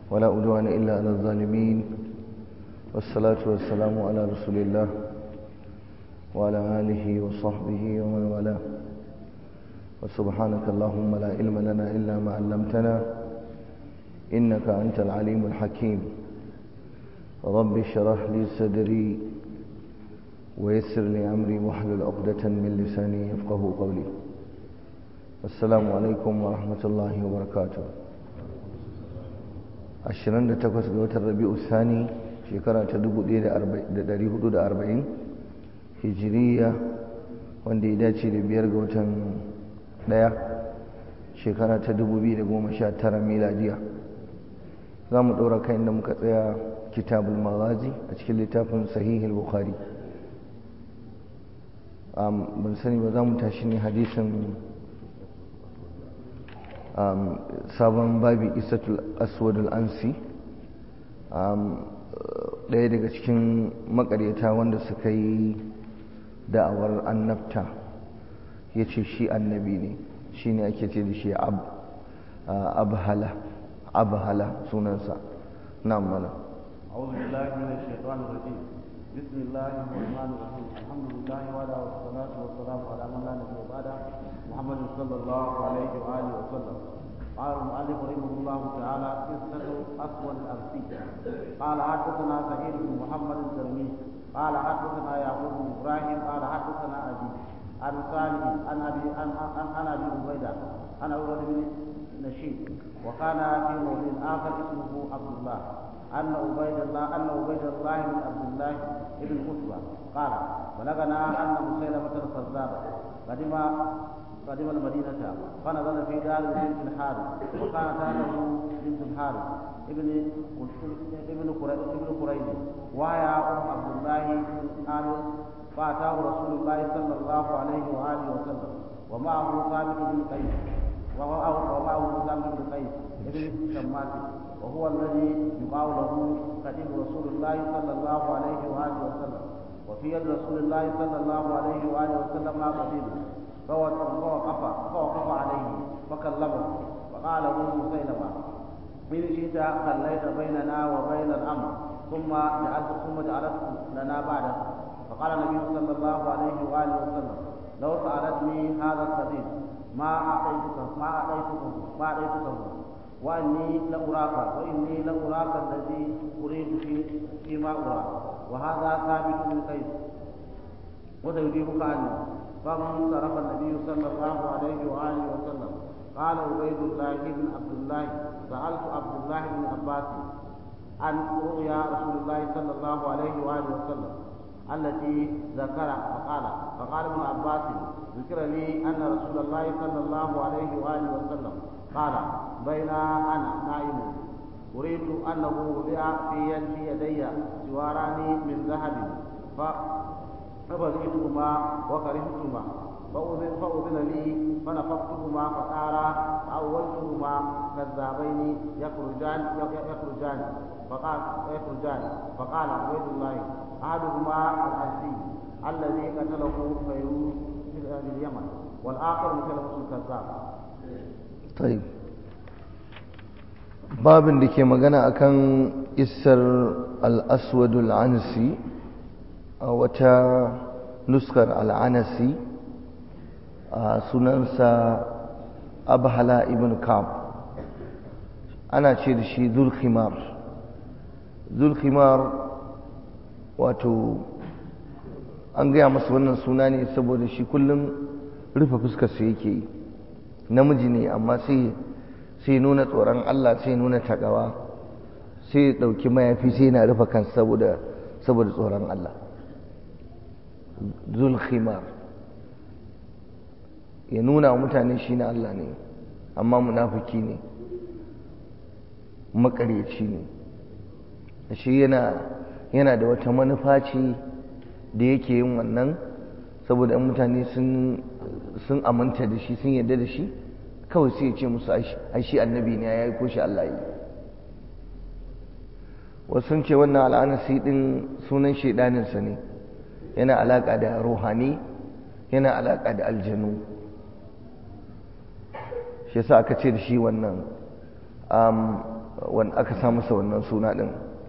ولا أدوان إلا على الظالمين والصلاة والسلام على رسول الله وعلى آله وصحبه ومن والاه وسبحانك اللهم لا علم لنا إلا ما علمتنا إنك أنت العليم الحكيم رب اشرح لي صدري ويسر لي أمري واحلل عقدة من لساني يفقه قولي السلام عليكم ورحمة الله وبركاته 28 ga watan rabi'u sani shekara ta 1440 hijiriya wanda ya dace da biyar ga watan daya shekara ta 2019 miladiya za mu ɗora kai inda muka tsaya kitabul maghazi a cikin littafin sahihul bukhari ban sani ba za mu tashi ne hadisin sabon babi isatul aswadul ansi ɗaya daga cikin makaryata wanda suka yi da'awar annabta ya ce shi annabi ne shi ne ake ce da shi abhala abhala sunansa na mana أعوذ بالله من الشيطان الرجيم بسم الله الرحمن الرحيم الحمد لله وعلى والصلاة والسلام على من لا نبي بعده محمد صلى الله عليه وآله وسلم قال المؤلف رحمه الله تعالى قصة أسود الأرسي قال حدثنا سعيد بن محمد الزرمي قال حدثنا يعقوب بن إبراهيم قال حدثنا أبي عن صالح عن أبي عن عن أبي عبيدة عن عبيدة بن نشيد وكان في مولد آخر اسمه عبد الله أن عبيد الله أن عبيد الله بن عبد الله بن عتبة قال بلغنا أن مسيلمة الكذاب قدم قدم المدينة فنزل في دار بنت الحارث وكان تحته بنت الحارث ابن ابن ابن قريش وهي أم عبد الله بن عامر فأتاه رسول الله صلى الله عليه وآله وسلم ومعه ثابت بن قيس ومعه ثابت بن قيس ابن شماس وهو الذي يقال له قديم رسول الله صلى الله عليه وآله وسلم وفي يد رسول الله صلى الله عليه وآله وسلم قديم فوقف فوقف عليه فكلمه فقال له مسيلمة إن شئت خليت بيننا وبين الأمر ثم جعلت ثم جعلته لنا بعده فقال النبي صلى الله عليه وآله وسلم لو سألتني هذا القديم ما أعطيتك ما أعطيتك ما أعطيتك واني لاراك واني لاراك الذي اريد في فيما ارى وهذا ثابت بن قيس وسيجيبك عني فانصرف النبي صلى الله عليه واله وسلم قال عبيد الله بن عبد الله سالت عبد الله بن عباس عن رؤيا رسول الله صلى الله عليه واله وسلم التي ذكر فقال فقال ابن عباس ذكر لي ان رسول الله صلى الله عليه واله وسلم قال بين انا نائم اريد انه وضع في يدي يدي سواران من ذهب فبغيتهما وكرهتهما فأذن, فأذن لي فنفختهما فصارا فأولتهما كذابين يخرجان يخرجان فقال يخرجان فقال عبيد الله أحدهما الأنسي الذي قتله فيروز باليمن والآخر مثله الكذاب طيب babin da ke magana akan isar al-aswadul ansi a wata nuskar al'anasi a sunansa abhala ibn kam ana ce da shi zulkhimar zulkhimar wato an gaya masa wannan suna ne saboda shi kullum rufe fuskarsa yake yi namiji ne amma sai sai nuna tsoron Allah sai nuna takawa sai ɗauki mayafi sai na rufe kan saboda saboda tsoron Allah zulkhimar ya nuna wa mutane shi na Allah ne amma munafiki ne makaryaci ne shi yana yana da wata manufa ce da yake yin wannan saboda mutane sun sun aminta da shi sun yarda da shi kawai sai ya ce musu ai shi annabi ne ya yi ko shi Allah yi wasu sun ce wannan al'anasi din sunan shaidaninsa ne yana alaƙa da ruhani yana alaƙa da aljanu shi yasa aka ce da shi wannan wanda aka sa masa wannan suna din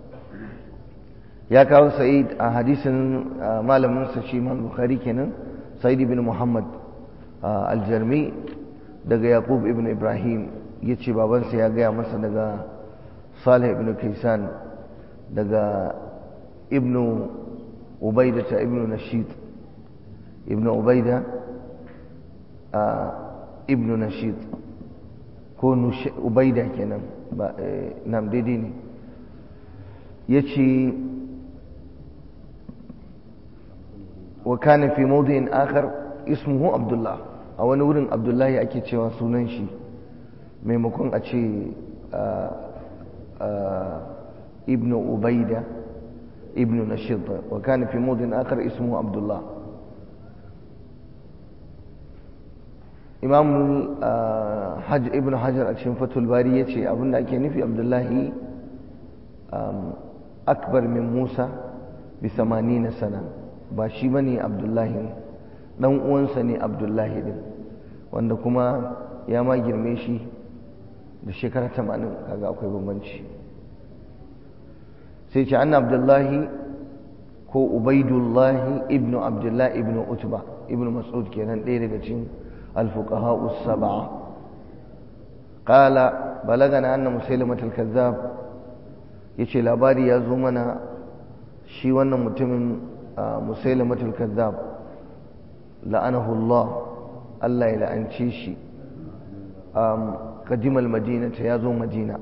ya kawo sa'id a hadisin malaminsa shi man bukhari kenan sa'id ibn muhammad aljarmi daga yaqub ibn ibrahim ya ce babansa ya gaya masa daga salih ibn kaisan daga ibn ubaida ta ibn nashid ibn ubaida ibn nashid ko ubaida kenan ba nam daidai ne ya ce wa kana fi mawdi'in akhar ismuhu abdullah a wani wurin abdullahi ake cewa sunan shi maimakon a ce ibn ubaida ibn nashid wa kana fi mawdi'in akhar ismuhu abdullah imam ibn hajar a cikin fatul bari ya ce abinda ake nufi abdullahi akbar min musa bi na sana ba shi ba ne abdullahi dan uwansa ne abdullahi din wanda kuma ya ma girme shi da shekara tamanin kaga akwai bambanci sai ce an abdullahi ko ubaidullahi ibnu abdullahi ibnu utba ibnu mas'ud kenan ɗaya daga cikin الفقهاء السبعة قال بلغنا أن مسيلمة الكذاب يشي لاباري يا زمنا شي وانا متمن مسيلمة الكذاب لعنه الله الله إلى أن شيشي قدم المدينة يا زو مدينة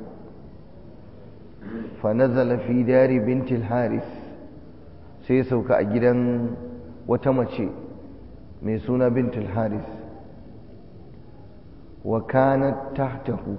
فنزل في دار بنت الحارث سيسوك أجدا وتمشي ميسونا بنت الحارث wa kanat tahtahu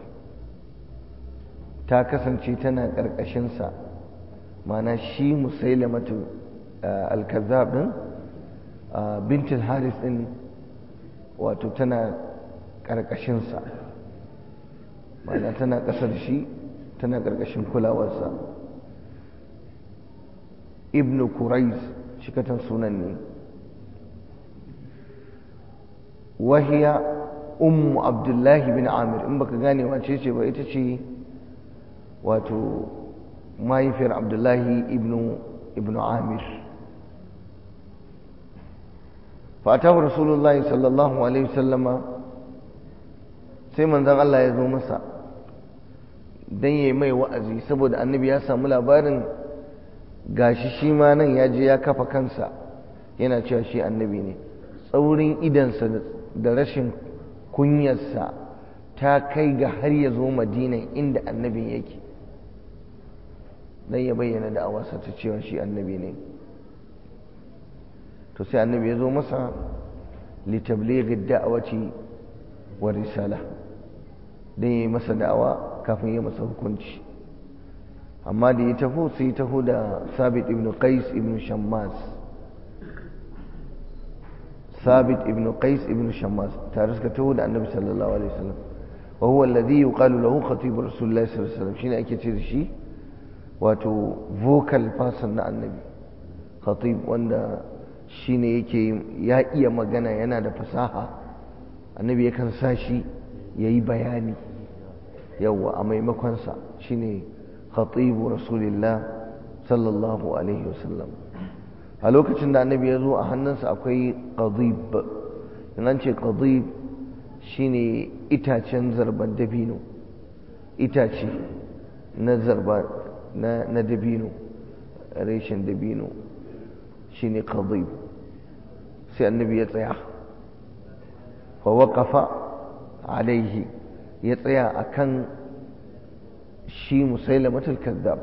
ta kasance tana ƙarƙashinsa mana shi musailamatu al-kazzab din bintul haris din wato tana ƙarƙashinsa mana tana ƙasar shi tana ƙarƙashin kulawarsa ibn kurais shikatan sunan ne wahiya ummu abdullahi bin amir in baka gane wace ce ba ita ce wato mahaifiyar abdullahi ibnu ibnu amir fatahu rasulullahi sallallahu alaihi wasallama sai manzon Allah ya zo masa dan yayi mai wa'azi saboda annabi ya samu labarin gashi shi ma nan ya je ya kafa kansa yana cewa shi annabi ne tsaurin idansa da rashin kunyarsa ta kai ga har ya zo madina inda annabin yake don ya bayyana da'awarsa ta cewa shi annabi ne to sai annabi ya zo masa litablighi da'awati wa risala don ya yi masa da'awa kafin ya masa hukunci amma da ya taho sai ya taho da sabit ibn qais ibn shammas ثابت ابن قيس ابن شماس تارس كتو ده النبي صلى الله عليه وسلم وهو الذي يقال له خطيب رسول الله صلى الله عليه وسلم شنو ake ce da shi wato vocal person na annabi khatib wanda shine yake ya iya magana yana da fasaha annabi yakan sa shi yayi bayani yawa a maimakon sa shine khatibu rasulillah sallallahu alaihi wasallam a lokacin da annabi ya zo a hannunsa akwai qadib in an ce qadib shine itacen zarban dabino itace na zarba na, na dabino reshen dabino shine qadib sai annabi ya tsaya fa waqafa alaihi ya tsaya akan shi musailamatul kazzab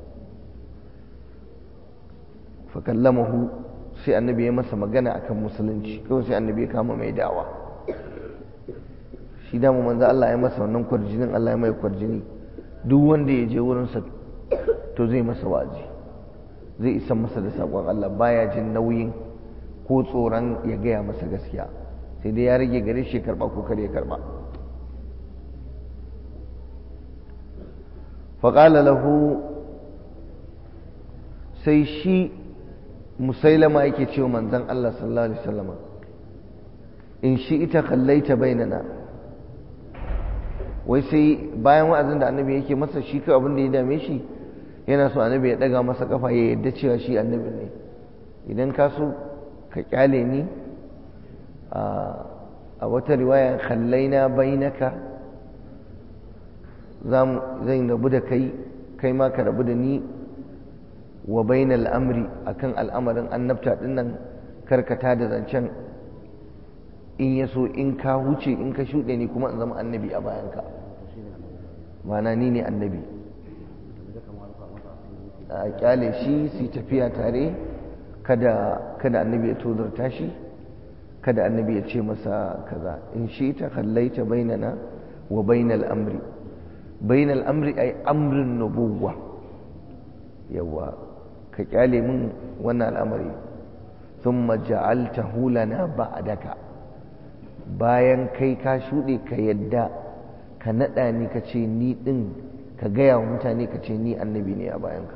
fakallamahu sai annabi ya masa magana akan musulunci kawai sai annabi ya kama mai dawa shi dama manzo Allah ya masa wannan kwarjinin Allah ya mai kwarjini duk wanda ya je wurinsa to zai masa wazi zai isa masa da sakon Allah baya jin nauyin ko tsoron ya gaya masa gaskiya sai dai ya rage gare shi karba ko kare ya karba faƙala lahu sai shi musailama yake cewa manzon Allah sallallahu alaihi wasallama in shi ita kallaita bainana wai sai bayan wa'azin da annabi yake masa shi kai abin da ya dame shi yana so annabi ya daga masa kafa ya yadda cewa shi annabi ne idan ka so ka kyale ni a wata riwaya khallaina bainaka zan rabu da kai kai ma ka rabu da ni wa bainal amri akan al'amarin annabta dinnan karkata da zancen in ya so in ka huce in ka shuɗe ni kuma in zama annabi a bayanka mana ni ne annabi a kyale shi su tafiya tare kada kada annabi ya tozarta shi kada annabi ya ce masa kaza in shi ta kallaita bainana wa bainal amri bainal amri ay amrin nubuwa yawa ka kyale min wannan al'amari thumma ja'altahu lana ba'daka bayan kai ka shuɗe ka yadda ka naɗa ni ka ce ni ɗin ka gaya wa mutane ka ce ni annabi ne a bayanka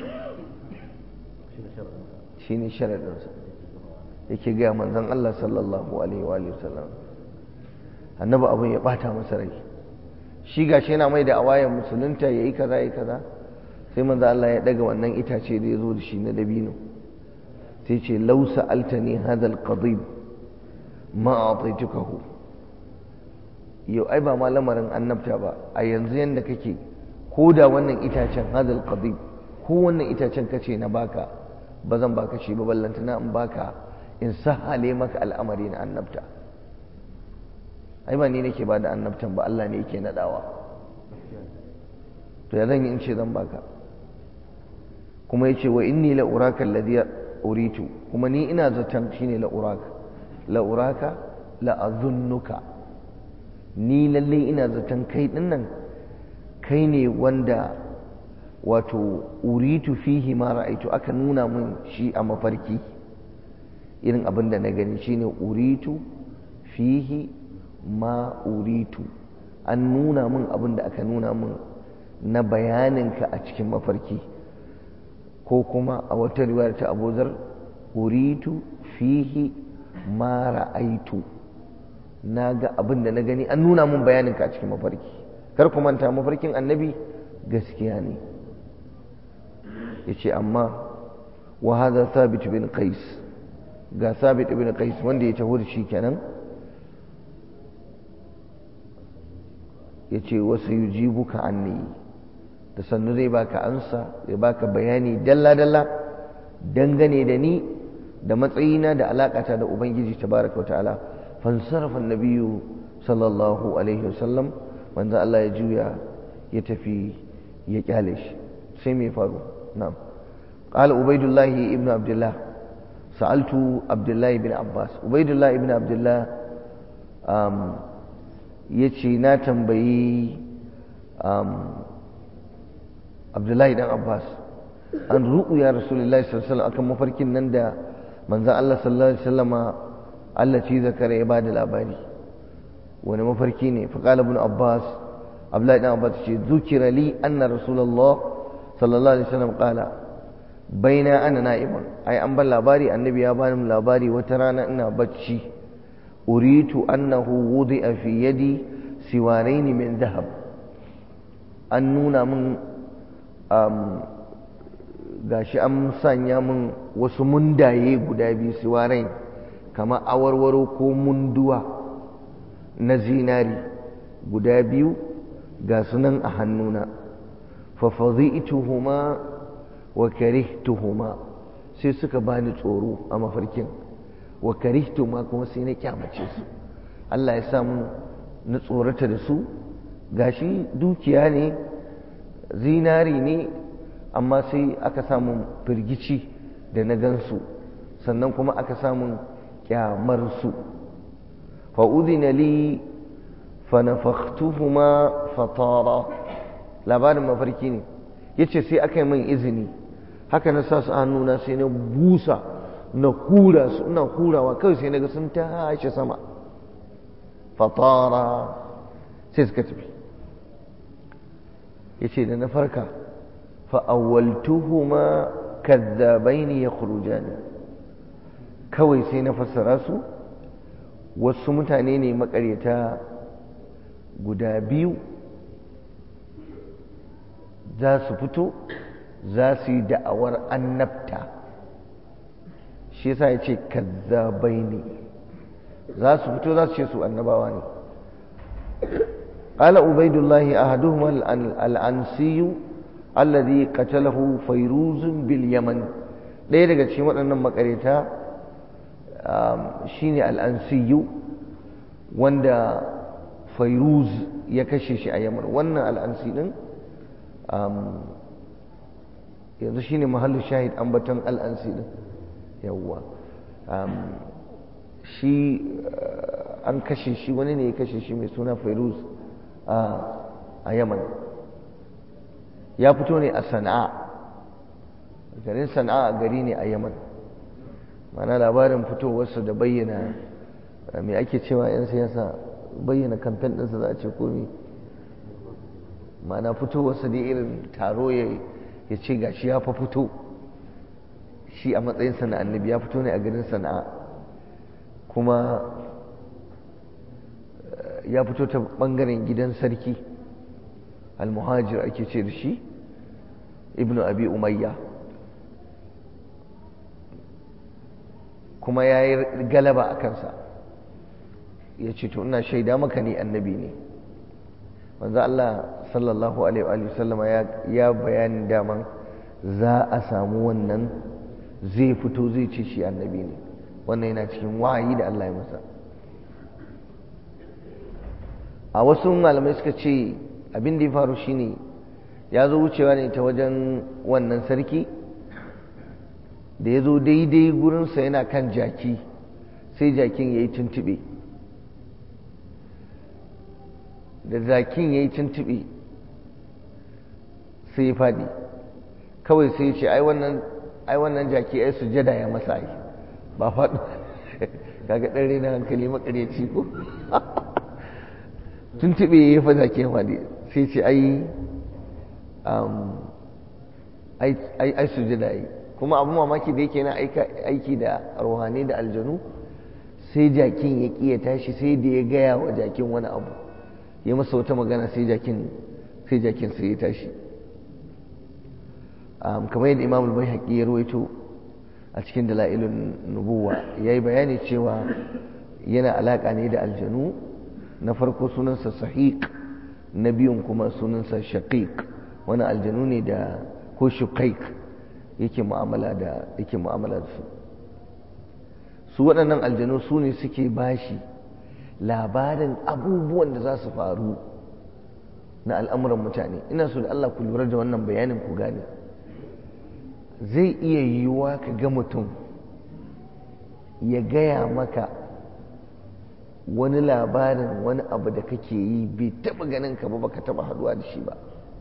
shi ne sharaɗinsa yake gaya manzan Allah sallallahu alaihi wa sallam annabi abin ya ɓata masa rai shi ga shi yana mai da awayan musulunta ya yi kaza ya yi kaza sai manzan Allah ya ɗaga wannan itace da ya zo da shi na dabino sai ce lausa altani hadal qadib ma hu yau ai ba ma lamarin annabta ba a yanzu yanda kake ko da wannan itacen hadal qadib ko wannan itacen kace na baka ba zan baka shi ba ballanta na in baka in sahale maka al'amari na annabta ai ba ni nake ba da annabtan ba Allah ne yake nadawa to ya zan yi in ce zan baka kuma yace wa inni la uraka alladhi uritu kuma ni ina zaton shine la uraka la'uraka la'azunnuka ni lalle ina zaton kai dinnan kai ne wanda wato uritu fihi ma ra'aitu aka nuna mun shi a mafarki irin abin da na gani shine uritu fihi ma uritu an nuna mun abin da aka nuna mun na bayaninka a cikin mafarki ko kuma a wata riwayar ta abuzar uritu fihi ma ra'aitu na ga abin da na gani an nuna mun bayanin ka a cikin mafarki kar ku manta mafarkin annabi gaskiya ne yace amma wa hadha thabit bin qais ga thabit bin qais wanda ya taho da shi kenan yace wasu yujibuka anni da sannu zai baka ansa zai baka bayani dalla dalla dangane da ni da matsayina da alakata da ubangiji tabaraka wa ta'ala fansarafa nabiyyu sallallahu alaihi wasallam manzo Allah ya juya ya tafi ya kyale shi sai me faru na'am qala ubaidullah ibn abdullah sa'altu abdullah ibn abbas ubaidullah ibn abdullah um yace na tambayi um abdullahi dan abbas an ru'ya rasulullahi sallallahu alaihi wasallam akan mafarkin nan da manzan Allah sallallahu Alaihi wasallama Allah ci zakara ya bada labari wani mafarki ne faƙala ibn Abbas Abdullahi dan Abbas ce zukira li anna Rasulullah sallallahu Alaihi wasallam qala baina ana na'imun ai an ban labari annabi ya bani labari wata rana ina bacci uritu annahu wudi'a fi yadi siwarain min dhahab an nuna min gashi an sanya min wasu mundaye guda biyu siwarai kama awarwaro ko munduwa na zinari guda biyu ga sunan a hannuna fafadhi'tuhuma wa karihtuhuma sai suka bani tsoro a mafarkin wa karihtuma kuma sai na kyamace su Allah ya samu na tsorata da su gashi dukiya ne zinari ne amma sai aka samu firgici da na gansu sannan kuma aka samu kyamarsu fa'udina li fanafaktuhuma fatara labarin mafarki ne ya ce sai aka yi min izini haka na sa su hannuna sai na busa na hura su ina hurawa kawai sai na ga sun tashi sama fatara sai suka tafi ya ce da na farka fa'awaltuhuma kazzabaini ya kurujani kawai sai na fassara su wasu mutane ne makaryata guda biyu za su fito za su yi da'awar annabta shi yasa ya ce kazzabai ne za su fito za su ce su annabawa ne قال عبيد الله أحدهما الأنسي الذي قتله فيروز باليمن ɗaya daga cikin waɗannan makareta shine al'ansiyu wanda fairuz ya kashe shi a yaman wannan al'ansi ɗin yanzu shine mahallin shahid ambaton al'ansi ɗin yawwa shi an kashe shi wani ne ya kashe shi mai suna fairuz a yaman ya fito ne a sana'a garin sana'a gari ne a yaman mana labarin fitowarsa da bayyana mai ake cewa 'yan siyasa bayyana kamfen ɗinsa za a ce komi mana fitowarsa da irin taro ya ce ga shi ya fa fito shi a matsayin na annabi ya fito ne a garin sana'a kuma ya fito ta ɓangaren gidan sarki almuhajir ake ce da shi ibnu abi umayya kuma ya yi galaba a kansa ya ce to ina shaida maka ni annabi ne wanzu Allah sallallahu alaihi wa sallama ya bayanin daman za a samu wannan zai fito zai ce shi annabi ne wannan yana cikin wahayi da Allah ya masa a wasu malamai suka ce abin da ya faru shine ya zo wucewa ne ta wajen wannan sarki da ya zo daidai gurinsa yana kan jaki sai jakin ya yi tuntube da jakin ya yi tuntube sai ya faɗi kawai sai ya ce ai wannan jaki ai sujada ya masa ai ba faɗi kaga ɗan rena hankali makaryaci ko tuntube ya yi fa jaki ya faɗi sai ce ai ai sujada yi kuma abu mamaki da yake na aiki da ruhani da aljanu sai jakin ya ƙi ya tashi sai da ya gaya wa jakin wani abu ya masa wata magana sai jakin sai jakin sai ya tashi kamar yadda imam al-baihaqi ya ruwaito a cikin dalailun nubuwa yayi bayani cewa yana alaka ne da aljanu na farko sunansa sahiq na biyun kuma sunansa shaqiq wani aljanu ne da ko shuqaiq yake mu'amala da yake mu'amala da su su waɗannan aljanu su ne suke bashi labarin abubuwan da za su faru na al'amuran mutane ina so da Allah ku lura da wannan bayanin ku gane zai iya yiwuwa ka ga mutum ya gaya maka wani labarin wani abu da kake yi bai taɓa ganin ka ba baka taɓa haduwa da shi ba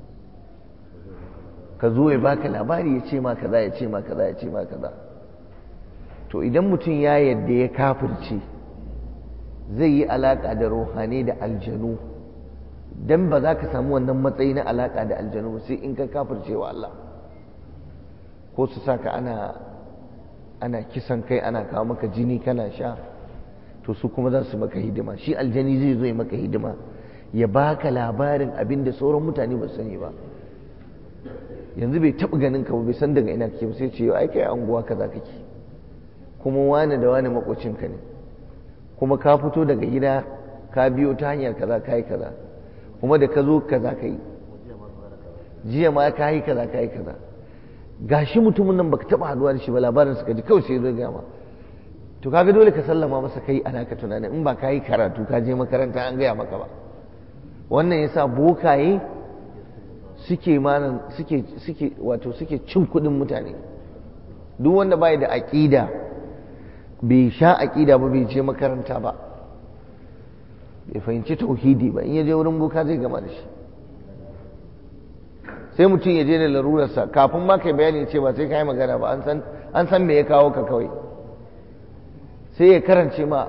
ka zo ya baka labari ya ce ma kaza ya ce ma kaza ya ce ma kaza to idan mutum ya yadda ya kafirce zai yi alaƙa da ruhani da aljanu dan ba za ka samu wannan matsayi na alaƙa da aljanu sai in ka kafirce wa Allah ko su saka ana ana kisan kai ana kawo maka jini kana sha to su kuma za su maka hidima shi aljani zai zo ya maka hidima ya baka labarin abin da sauran mutane ba sani ba yanzu bai taɓa ganin ka ba bai san daga ina kake ba sai ce yau ai kai anguwa kaza kake kuma wani da wani makocinka ne kuma ka fito daga gida ka biyo ta hanyar kaza ka yi kaza kuma da ka zo kaza ka yi jiya ma ka yi kaza ka yi kaza gashi mutumin nan baka taba haduwa da shi ba labarin suka ji kawai sai zo ga ma to kaga dole ka sallama masa kai ana ka tunani in ba ka yi karatu ka je makaranta an gaya maka ba wannan yasa bokaye suke manan suke suke wato suke cin kuɗin mutane duk wanda bai da aƙida bai sha aƙida ba bai je makaranta ba bai fahimci tauhidi ba in ya je wurin boka zai gama da shi sai mutum ya je da larurarsa kafin ma kai bayani ce ba sai ka yi magana ba an san me ya kawo ka kawai sai ya karance ma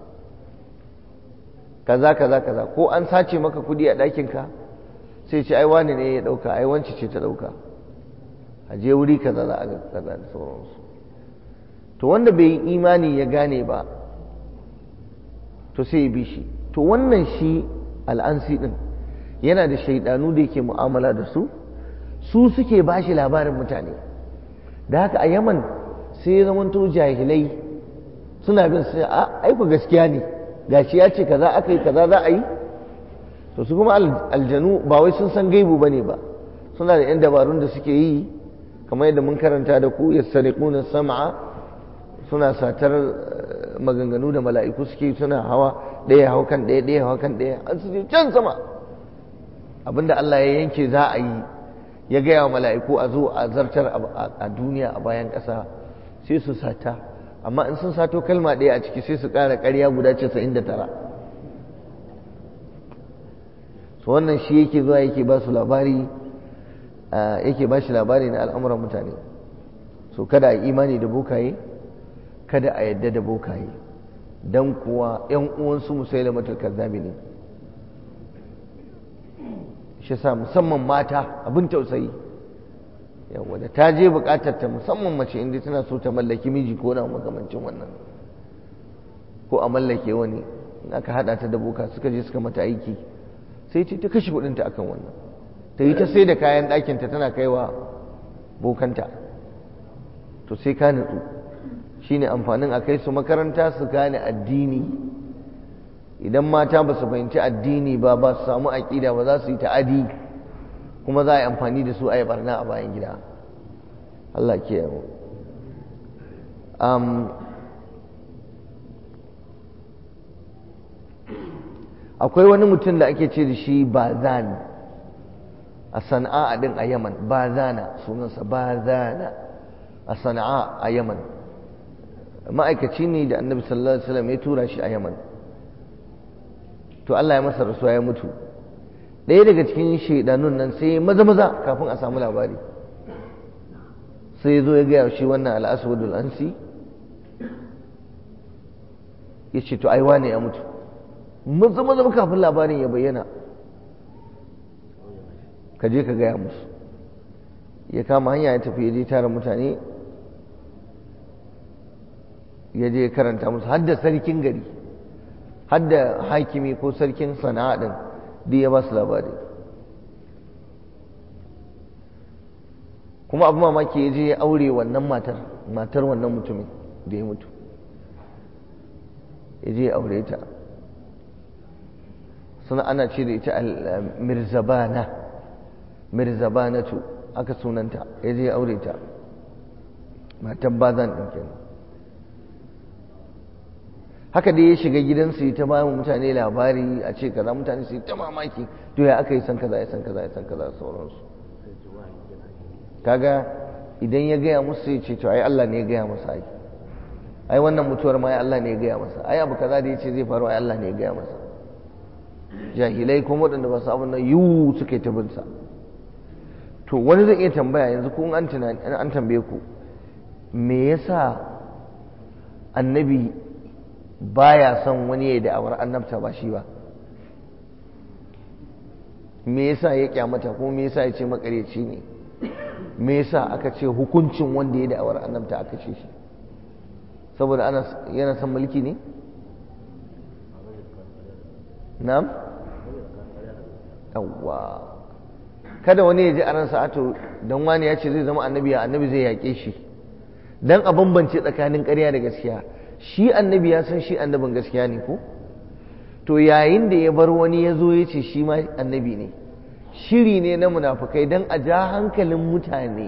kaza kaza kaza ko an sace maka kudi a ɗakinka sai ce ai wani ne ya ɗauka ai wance ce ta ɗauka a je wuri kaza za a ga kaza da sauransu to wanda bai yi imani ya gane ba to sai ya bi shi to wannan shi al'ansi ɗin yana da shaidanu da yake mu'amala da su su suke ba shi labarin mutane da haka a yaman sai ya zamanto jahilai suna bin su a aiku gaskiya ne gashi ya ce kaza aka yi kaza za a yi to su kuma aljanu ba wai sun san gaibu bane ba suna da yan dabarun da suke yi kamar yadda mun karanta da ku yastariquna sam'a suna satar maganganu da mala'iku suke suna hawa ɗaya hau kan ɗaya ɗaya hau kan ɗaya an su je can sama abinda Allah ya yanke za a yi ya gaya wa mala'iku a zo a zartar a duniya a bayan ƙasa sai su sata amma in sun sato kalma ɗaya a ciki sai su ƙara ƙarya guda casa'in da tara su wannan shi yake zuwa yake ba su labari yake ba shi labari na al'amuran mutane so kada a imani da bokaye kada a yadda da bokaye don kuwa ‘yan uwansu musai da kazzabi ne shi sa musamman mata abin tausayi yawa da ta je bukatar ta musamman mace inda tana so ta mallaki miji ko na makamancin wannan ko a mallake wani in aka hada ta da boka suka je suka mata aiki sai ta kashe kudinta akan wannan ta yi ta sai da kayan ɗakinta tana kaiwa bokanta to sai ka nutsu shine amfanin a kai su makaranta su gane addini idan mata ba su fahimci addini ba ba su samu aƙida ba za su yi ta'adi kuma za a yi amfani da su a yi barna a bayan gida Allah ke yawo akwai wani mutum da ake ce da shi bazan a sana'a din a yaman bazana sunansa bazana a sana'a a yaman ma'aikaci ne da annabi sallallahu alaihi wasallam ya tura shi a yaman to Allah ya masa rasuwa ya mutu ɗaya daga cikin shaidanun nan sai maza maza kafin a samu labari sai zo ya gaya shi wannan al'aswadul ansi ya ce to aiwa ne ya mutu maza maza kafin labarin ya bayyana ka je ka gaya musu ya kama hanya ya tafi ya je tara mutane ya je karanta musu hadda sarkin gari hadda hakimi ko sarkin sana'a din duk ya ba su labari kuma abu mamaki ya je ya aure wannan matar matar wannan mutumin da ya mutu ya je ya aure ta suna ana ce da ita mirzabana mirzabanatu aka sunanta ya je ya aure ta matan bazan ɗin kenan haka dai ya shiga gidansu ta ba mutane labari a ce kaza mutane su yi ta mamaki to ya aka yi san kaza ya san kaza ya san kaza sauransu kaga idan ya gaya musu ya ce to ai Allah ne ya gaya masa ai ai wannan mutuwar ma ai Allah ne ya gaya masa ai abu kaza da ya ce zai faru ai Allah ne ya gaya masa jahilai kuma waɗanda ba su abin nan yiwu suka yi ta bin sa to wani zai iya tambaya yanzu kun an tunani an tambaye ku me yasa annabi baya son wani ya da'awar annabta ba shi ba me yasa ya kyamata ko me yasa ya ce makareci ne me yasa aka ce hukuncin wanda ya da'awar annabta aka ce shi saboda ana yana son mulki ne na'am yawwa kada wani ya ji a ransa ato don wani ya ce zai zama annabi ya annabi zai yaƙe shi don a bambance tsakanin ƙarya da gaskiya shi annabi ya san shi annabin gaskiya ne ko to yayin da ya bar wani ya zo ya ce shi ma annabi ne shiri ne na munafukai don a ja hankalin mutane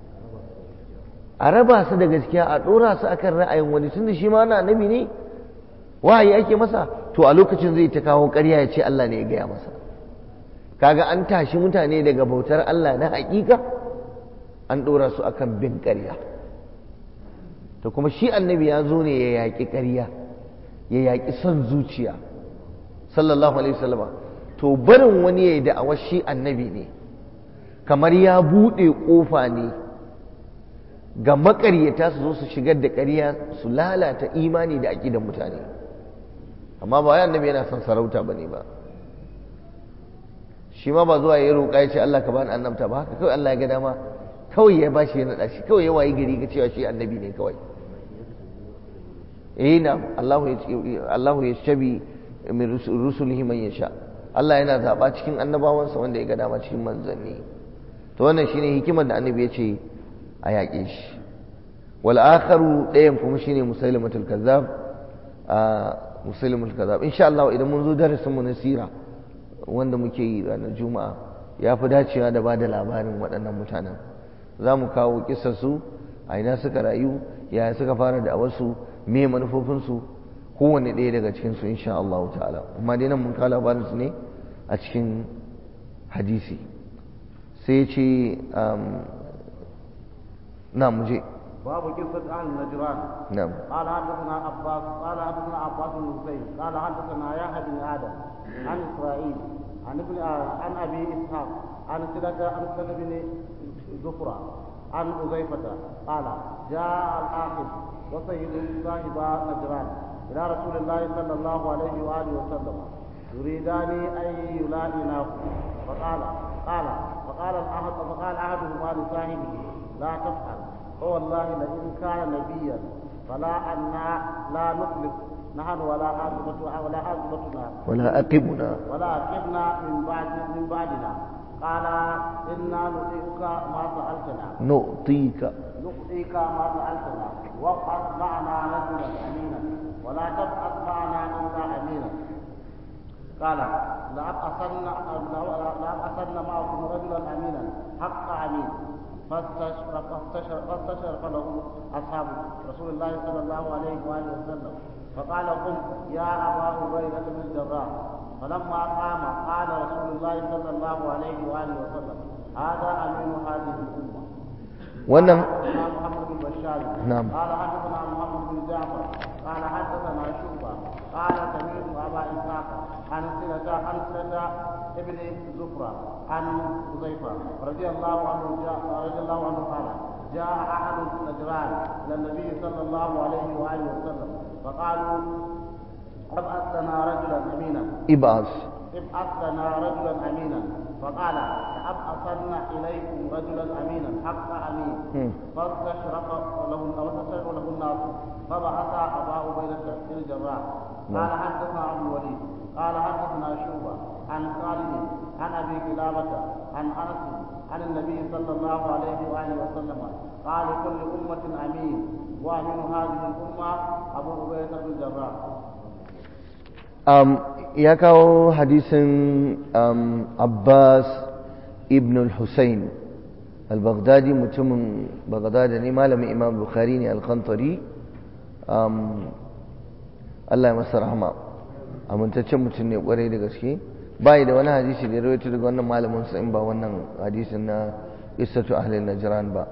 a raba su da gaskiya a ɗora su akan ra'ayin wani tunda shi ma na annabi ne wahayi ake masa to a lokacin zai ta kawo ƙarya ya ce Allah ne ya gaya masa kaga an tashi mutane daga bautar Allah na hakika an ɗora su akan bin ƙarya to kuma shi annabi ya zo ne ya yaƙi ƙarya ya yaƙi son zuciya sallallahu alaihi wasallama to barin wani ya yi da'awar shi annabi ne kamar ya buɗe ƙofa ne ga maƙaryata su zo su shigar da ƙarya su lalata imani da aƙidan mutane amma ba wai annabi yana son sarauta ba ne ba shi ma ba zuwa ya roƙa ya ce Allah ka bani annabta ba haka kawai Allah ya ga dama kawai ya bashi ya naɗa shi kawai ya wayi gari ga cewa shi annabi ne kawai eh na Allahu ya shabi min rusulihi man yasha Allah yana zaba cikin annabawansa wanda ya ga dama cikin manzanni to wannan shine hikimar da annabi ya ce a yaƙe shi wal akharu ɗayan kuma shine musailimatul kazzab a musailimatul kazzab insha Allah idan mun zo darasin mu na sira wanda muke yi ranar juma'a ya fi dacewa da bada labarin waɗannan mutanen za mu kawo su a ina suka rayu yaya suka fara da wasu me manufofinsu kowanne ɗaya daga cikinsu insha Allah ta'ala amma dai nan mun kawo labarinsu ne a cikin hadisi sai ce na muje باب قصة أهل نجران نعم قال حدثنا عباس قال حدثنا عباس بن حسين قال حدثنا يحيى بن آدم عن إسرائيل عن ابن عن أبي إسحاق عن سلة عن سلة بن زفرة عن حذيفة قال جاء الآخر وسيد صاحب نجران إلى رسول الله صلى الله عليه وآله وسلم يريدان أن يلائناه فقال قال فقال الأحد فقال أحدهما لصاحبه لا تفعل فوالله لئن كان نبيا فلا أنا لا نخلف نحن ولا عاقبة ولا عاقبتنا ولا أقبنا ولا عقبنا من بعد من بعدنا قال إنا نطيعك ما سألتنا نعطيك نعطيك ما سألتنا وابعث معنا رجلا أمينا ولا تبعث معنا إلا أمينا قال لأبعثن لأبعثن معكم رجلا أمينا حق أمين فاستشرف فاستشرف فاستشرف له أصحاب رسول الله صلى الله عليه وآله وسلم فقال قم يا أبا عبيدة بن الجراح فلما قام قال رسول الله صلى الله عليه وآله وسلم هذا أمين هذه الأمة wannan حدثنا محمد بن بشار نعم. قال حدثنا محمد بن جعفر قال حدثنا شعبة قال سمعت أبا إسحاق عن سلة عن سلة ابن زفرة عن حذيفة رضي الله عنه جاء رضي الله عنه قال جاء أحد نجران إلى النبي صلى الله عليه وآله وسلم فقالوا ابعث لنا رجلا أمينا ibas ابعث لنا رجلا امينا فقال لابعثن اليكم رجلا امينا حق امين مم. فاستشرق له فاستشرق له الناس فبعث ابا عبيده بن الجراح قال حدثنا ابو الوليد قال حدثنا شوبه عن خالد عن ابي كلابه عن انس عن النبي صلى الله عليه واله وسلم قال لكل امه امين وامين هذه الامه ابو عبيده بن الجراح um, ya kawo hadisin um, abbas ibn al-hussein al-baghdadi mutumin baghdadi ne malamin imam bukhari ne al-khantari um, allah ya masa rahama amintaccen mutum ne kwarai da gaske bai da wani hadisi da ya rawaito daga wannan malamin sa in ba wannan hadisin na isatu ahlin najran ba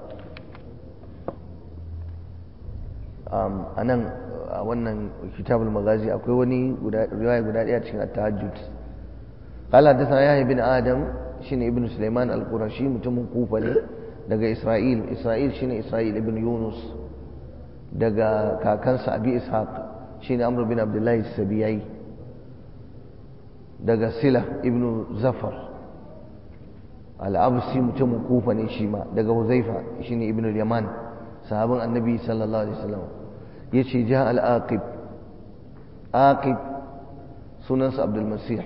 um, a nan a wannan kitabul magazi akwai wani guda riwaya guda daya cikin at-tahajjud qala hadathana yahya bin adam shine ibnu sulaiman al-qurashi mutumin kufa ne daga isra'il isra'il shine isra'il ibn yunus daga kakansa abi ishaq shine amr bin abdullahi sabiyai daga sila ibn zafar al-absi mutumin kufa ne shi ma daga huzaifa shine ibn yaman sahabin annabi sallallahu alaihi wasallam yace ja al-aqib aqib sunansa abdul masih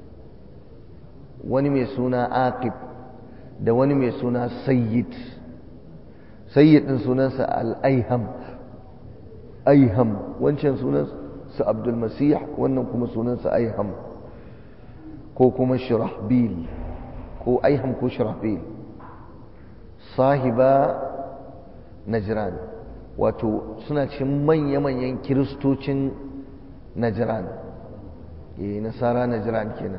wani mai suna aqib da wani mai suna sayyid sayyid din sunansa al-aiham aiham wancan sunansa abdul masih wannan kuma sunansa aiham ko kuma shirahbil ko aiham ko shirahbil sahiba najran wato suna cikin manya-manyan kiristocin najran eh nasara najran kenan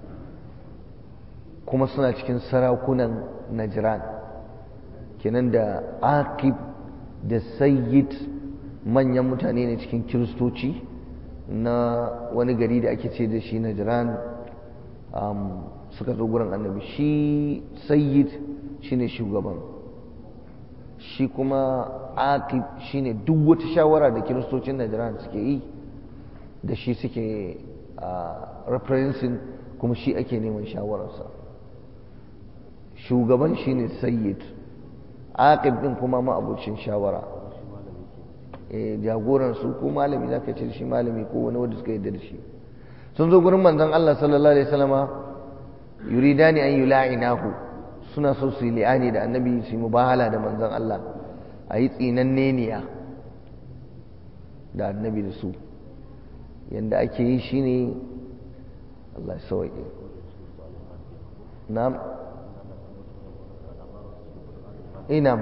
kuma suna cikin sarakunan najran kenan da aqib da sayyid manyan mutane ne cikin kiristoci na wani gari da ake ce da shi najran um, suka zo gurin annabi shi sayyid shine shugaban shi kuma aqib shine duk wata shawara da kiristocin najran suke yi da shi suke uh, referencing kuma shi ake neman shawararsa shugaban shine sayyid aqib din kuma ma'abucin shawara eh jagoran su ko malami zaka ce shi malami ko wani wanda suka yarda da shi sun zo gurin manzon Allah sallallahu alaihi wasallama yuridani an yula'inahu suna so su yi li'ani da annabi su yi mubahala da manzon Allah a yi tsinanneniya da annabi da su yadda ake yi shi ne Allah sauƙi na'am inam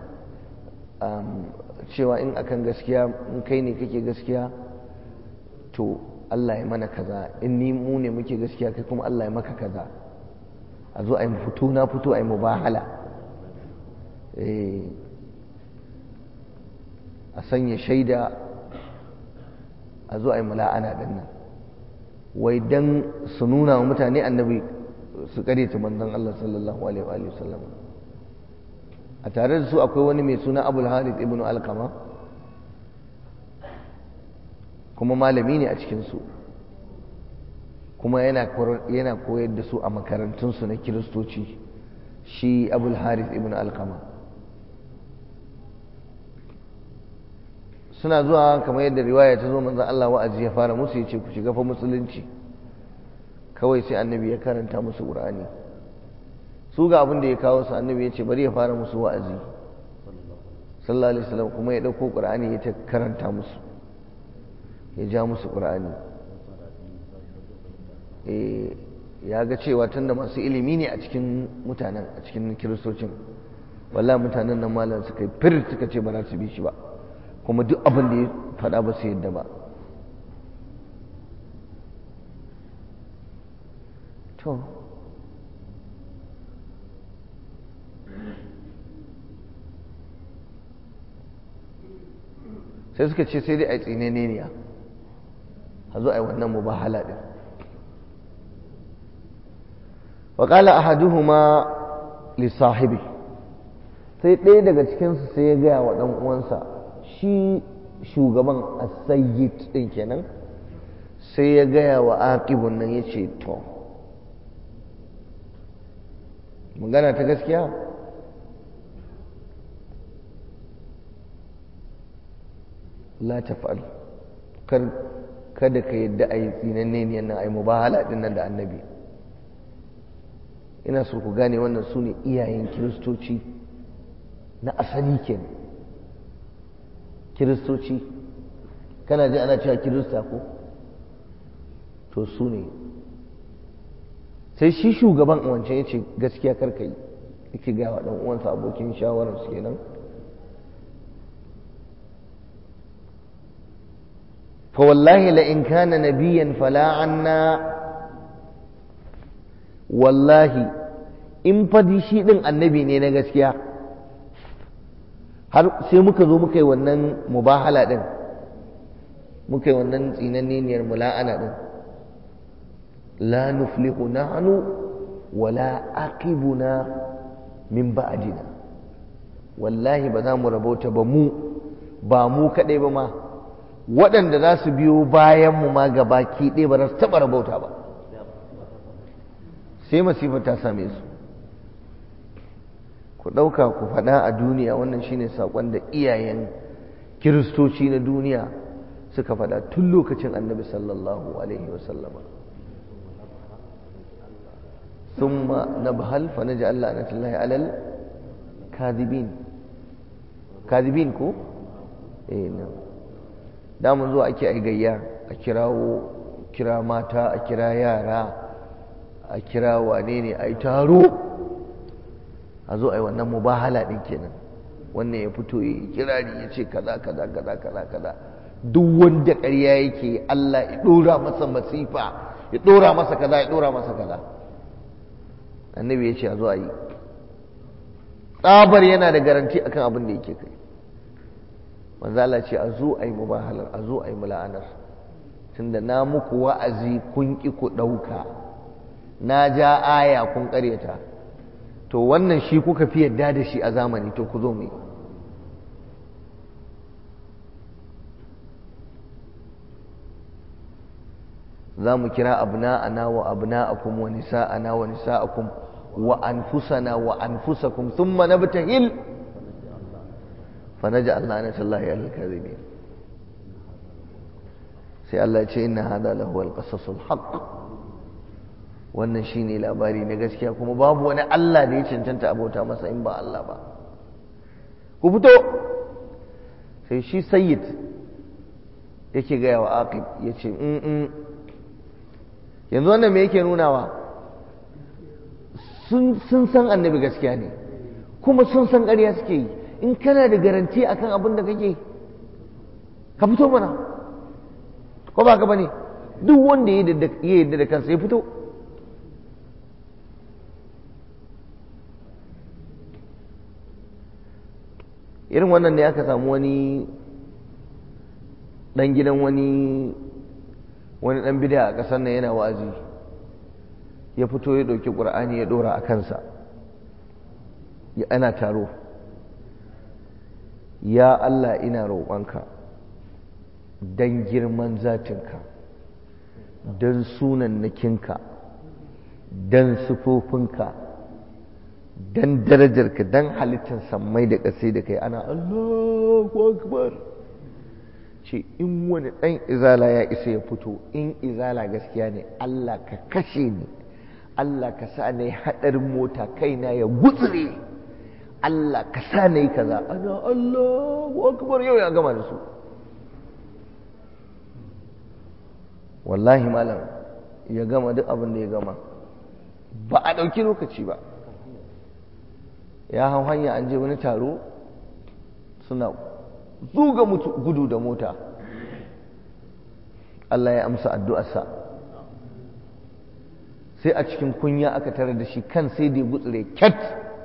cewa in akan gaskiya in kai ne kake gaskiya to Allah ya mana kaza in ni mu ne muke gaskiya kai kuma Allah ya maka kaza a zo a yi fito na fito a yi mubahala a sanya shaida a zo a yi mula'ana ɗin nan wai don su nuna wa mutane annabi su ta manzon Allah sallallahu alaihi wa sallam a tare da su akwai wani mai suna abul harith ibn alkama kuma malami ne a cikinsu kuma yana koyar da su a makarantunsu na kiristoci shi abul harith ibn alkama suna zuwa kamar yadda riwaya ta zo manzan Allah wa'azi ya fara musu ya ce ku shiga fa musulunci kawai sai annabi ya karanta musu ƙur'ani su ga abin da ya kawo su annabi ya ce bari ya fara musu wa'azi sallallahu alaihi wasallam kuma ya ɗauko ƙur'ani ya ta karanta musu ya ja musu ƙur'ani ya ga cewa tunda masu ilimi ne a cikin mutanen a cikin kiristocin wallahi mutanen nan malam suka yi fir suka ce ba za su bi shi ba kuma duk abin da ya faɗa ba su yadda ba to sai suka ce sai dai a yi tsineniya a zo a yi wannan mubahala ɗin waƙala a haduhuma lissahibi sai ɗaya daga cikinsu sai ya gaya wa ɗan uwansa shi shugaban asayyid ɗin kenan sai ya gaya wa aƙibun nan ya ce to magana ta gaskiya la taf'al kar kada ka yadda a yi tsinanne ne nan a yi mubahala ɗin nan da annabi ina so ku gane wannan su ne iyayen kiristoci na asali kenan kiristoci kana ji ana cewa kirista ko to su ne sai shi shugaban wancan ya ce gaskiya karka yi yake gaya wa ɗan uwansa abokin shawararsu kenan فوالله لئن كان نبيا فلا عنا والله in fadi shi ɗin annabi ne na gaskiya har sai muka zo muka yi wannan mubahala ɗin muka yi wannan tsinanniyar mula'ana ɗin la nuflihu nahnu wala aqibuna min ba'dina wallahi ba za mu rabauta ba mu ba mu kaɗai ba ma waɗanda za su biyo bayanmu ma ga baki ɗaya ba za su taɓa rabauta ba sai masifa ta same su ku ɗauka ku faɗa a duniya wannan shine saƙon da iyayen kiristoci na duniya suka faɗa tun lokacin annabi sallallahu alaihi wasallama ثم نبهل فنجعل لعنة الله على الكاذبين كاذبين كو eh na'am damun zuwa ake ai gayya a kirawo kira mata a kira yara a kira wane ne a yi taro a zo a yi wannan mubahala ɗin kenan wannan ya fito ya yi kirari ya ce kaza kaza kaza kaza kaza duk wanda ƙarya yake Allah ya ɗora masa masifa ya ɗora masa kaza ya ɗora masa kaza annabi ya ce a zo a yi tsabar yana da garanti akan abin da yake kai manzo Allah ce a zo a yi mubahalar a zo a yi mula'anar tunda na muku wa'azi kun ki ku ɗauka na ja aya kun ƙaryata to wannan shi kuka fi yadda da shi a zamani to ku zo mu yi za mu kira abna'ana wa abna'akum wa nisa'ana wa nisa'akum wa anfusana wa anfusakum thumma nabtahil فنجعل لعنة الله على الكاذبين sai Allah ya ce inna hada lahu alqasasul haqq wannan shine labari na gaskiya kuma babu wani Allah da ya cancanta abota masa in ba Allah ba ku fito sai shi sayyid yake gaya wa aqib ya ce yanzu wannan me yake nunawa sun san annabi gaskiya ne kuma sun san ƙarya suke yi in kana da garanti akan abin da kake ka fito mana ko ba ka bane duk wanda ya yadda da kansa ya fito irin wannan ne aka samu wani dan gidan wani wani dan bida a ƙasar nan yana wa'azi ya fito ya ɗauki ƙur'ani ya ɗora a kansa ya ana taro ya Allah ina roƙonka don girman zatinka don sunannakinka don sufofinka don darajarka don halittar sammai da ƙasai da kai ana Allahu Akbar ce in wani ɗan izala ya isa ya fito in izala gaskiya ne Allah ka kashe ni Allah ka sa na yi haɗarin mota kaina ya gutsire Allah ka sa na yi kaza ana Allahu akbar yau ya gama da su wallahi malam ya gama duk abin da ya gama ba a ɗauki lokaci ba ya hau hanya an je wani taro suna zuga gudu da mota Allah ya amsa addu'arsa sai a cikin kunya aka tare da shi kan sai da ya gutsure kyat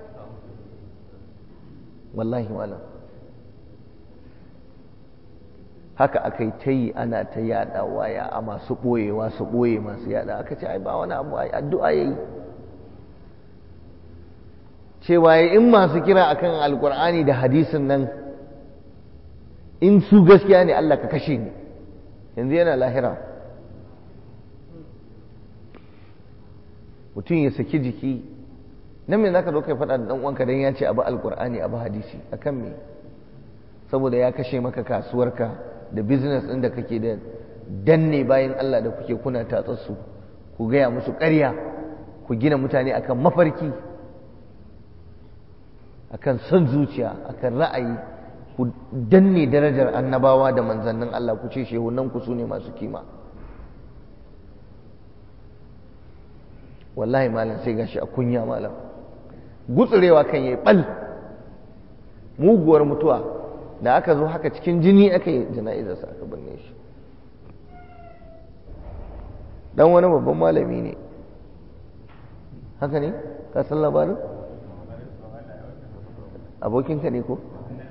wallahi malam haka aka yi ta yi ana ta yada waya a masu ɓoyewa su ɓoye masu yada aka ce ai ba wani abu ai addu'a ya yi cewa in masu kira akan alkur'ani da hadisin nan in su gaskiya ne Allah ka kashe ni yanzu yana lahira mutum ya saki jiki nan me zaka zo kai faɗa da ɗan uwanka dan ya ce abu alkur'ani abu hadisi akan me saboda ya kashe maka kasuwarka da business ɗin da kake da danne bayan Allah da kuke kuna tatsarsu ku gaya musu ƙarya ku gina mutane akan mafarki akan son zuciya akan ra'ayi ku danne darajar annabawa da manzannin Allah ku ce shehunan ku su ne masu kima wallahi malam sai gashi a kunya malam gutsurewa kan yayi bal muguwar mutuwa da aka zo haka cikin jini aka yi jana'izarsa aka binne shi dan wani babban malami ne haka ne ka san labarin abokinka ne ko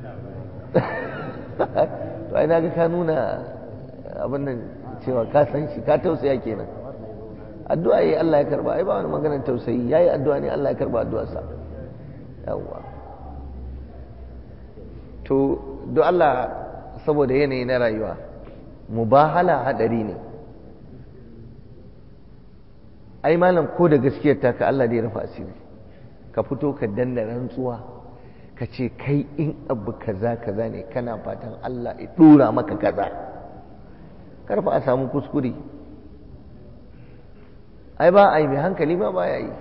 to ai naga ka nuna abin nan cewa ka san shi ka tausaya kenan addu'a yi Allah ya karba ai ba wani maganar tausayi yayi addu'a ne Allah ya karba addu'arsa yawwa to do Allah saboda yanayi na rayuwa mubahala hadari ne ai malam ko da gaskiyar ta ka Allah ya rufa asiri ka fito ka danna rantsuwa ka ce kai in abu kaza kaza ne kana fatan Allah ya dora maka kaza karfa a samu kuskure ai ba ai mai hankali ma ba ya yi